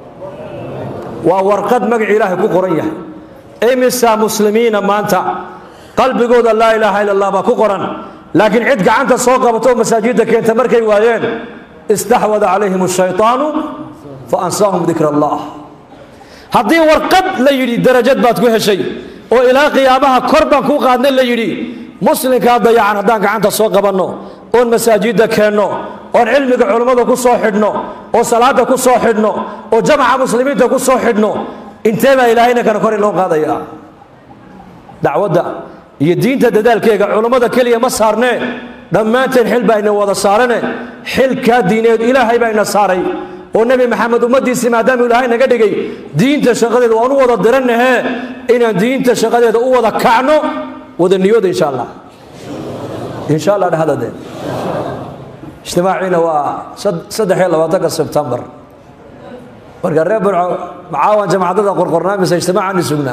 waa warqad magacii ilaahay ku qoran yahay imisa muslimiina maanta qalbigooda laa ilaaha ila allah baa ku qoran laakiin cid gacanta soo qabato oo masaajidda keenta markay waayeen istaxwada calayhim ashaytaanu fa ansaahum dikra allah haddii warqad la yidhi darajad baad ku heshay oo ilaa qiyaamaha kor baan kuu qaadnay la yidhi muslimkaa dayacan haddaan gacanta soo qabanno oon masaajidda keenno oon cilmiga culummada ku soo xidhno oo salaadda ku soo xidhno oo jamaca muslimiinta ku soo xidhno intee baa ilaahayna kana kor loo qaadaya dacwadda iyo diinta dadaalkeega culummada keliya ma saarnee dhammaanteen xil baa ina wada saarane xilkaa diineed ilaahay baa ina saaray oo nebi maxamed ummaddiisii maadaamuu ilaahay naga dhigay diinta shaqadeeda waan u wada dirannahe inaan diinta shaqadeeda u wada kacno wada niyooda insha allah insha allah dhahadade ijtimaaciina waa saddex iyo labaatanka sebtembar marka reer burco macaawan jamacadada qorqornaa mise ijtimaacaani sugnaa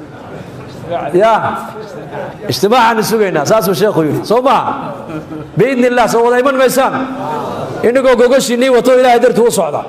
ya ijtimaacaani sugaynaa saasuu sheekhu yidhi soo maha biidni illah soo wada iman maysaan inagoo gogashiinii wato ilaahay dartuu u socda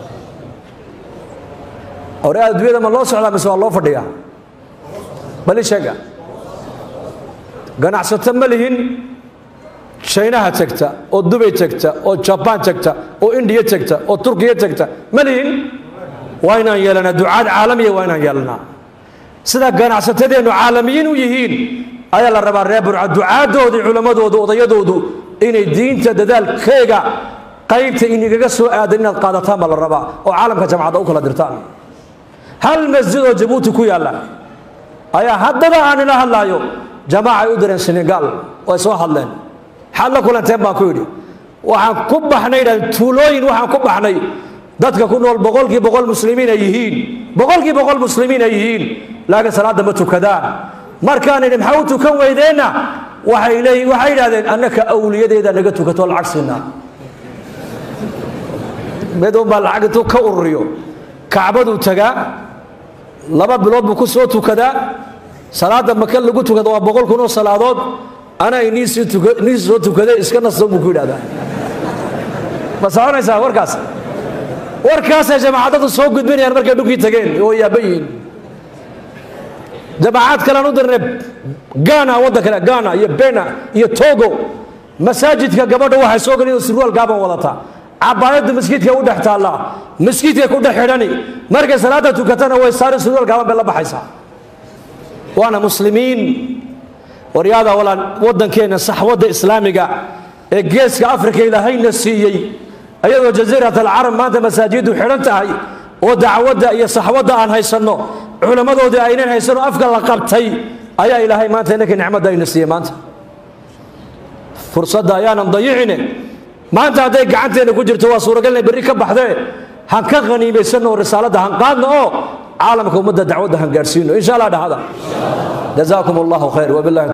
hore adduunyada ma loo socdaa mise waa loo fadhiyaa bali sheega ganacsato ma lihin shaynaha tegta oo dubay tegta oo jabaan tegta oo indiya tegta oo turkiya tegta ma lihin waa inaan yeelanaa ducaad caalamiya waa inaan yeelanaa sida ganacsatadeennu caalamiyiin u yihiin ayaa la rabaa reer burca ducaadoodu culammadoodu odayadoodu inay diinta dadaalkeega qaybta inigaga soo aadan inaad qaadataan baa la rabaa oo caalamka jamcadda u kala dirtaan hal masjid oo jabuuti ku yaalla ayaa haddaba aan ila hadlaayo jamaacay u direen senegaal way soo hadleen xaad la kulanteen baan ku yidhi waxaan ku baxnay dhan tuulooyin waxaan ku baxnay dadka ku nool boqolkii boqol muslimiin ay yihiin boqolkii boqol muslimiin ay yihiin laakiin salaadda ma tukadaan markaan idhi maxaa u tukan weydeenna waxay leeyihin waxay yidhahdeen annaka awliyadeeda naga tukato lacag siinaa mid unbaa lacag intuu ka ururiyo kacbaduu tagaa laba bilood buu ku soo tukadaa salaadda maka lagu tukada waa boqol kun oo salaadood anaa nii soo tukade iska nasto buu ku yidhahdaa ma soconaysaa warkaas warkaasay jamaacadadu soo gudbinayaan markay dhulkii tageen oo yaaba yihiin jamaacad kalean u dirnay gana waddan kale gana iyo bena iyo togo masaajidka gabadha waxay soo gelin sirwaal gaaban wadataa cabaayaddu maskiidka u dhex taallaa maskiidka ku dhex xidhani markay salaadda tukatana way saari sirwaal gaaban bay la baxaysaa waana muslimiin waryaada walaan waddankeenna saxwadda islaamiga ee geeska afrika ilaahayna siiyey ayadoo jasiirat alcarab maanta masaajiddu xidhan tahay oo dacwadda iyo saxwadda aan haysanno culammadoodii aynan haysanno afka la qabtay ayaa ilaahay maanta inanka nicmadda ayna siiyey maanta fursadda ayaanan dayicine maanta hadday gacanteenna ku jirto waa suuragal inay berri ka baxdee han ka khaniimaysanno oo risaaladda han qaadno oo caalamka ummadda dacwadda han gaadhsiino insha allah dhahada jazaakum allahu khayr wabillahi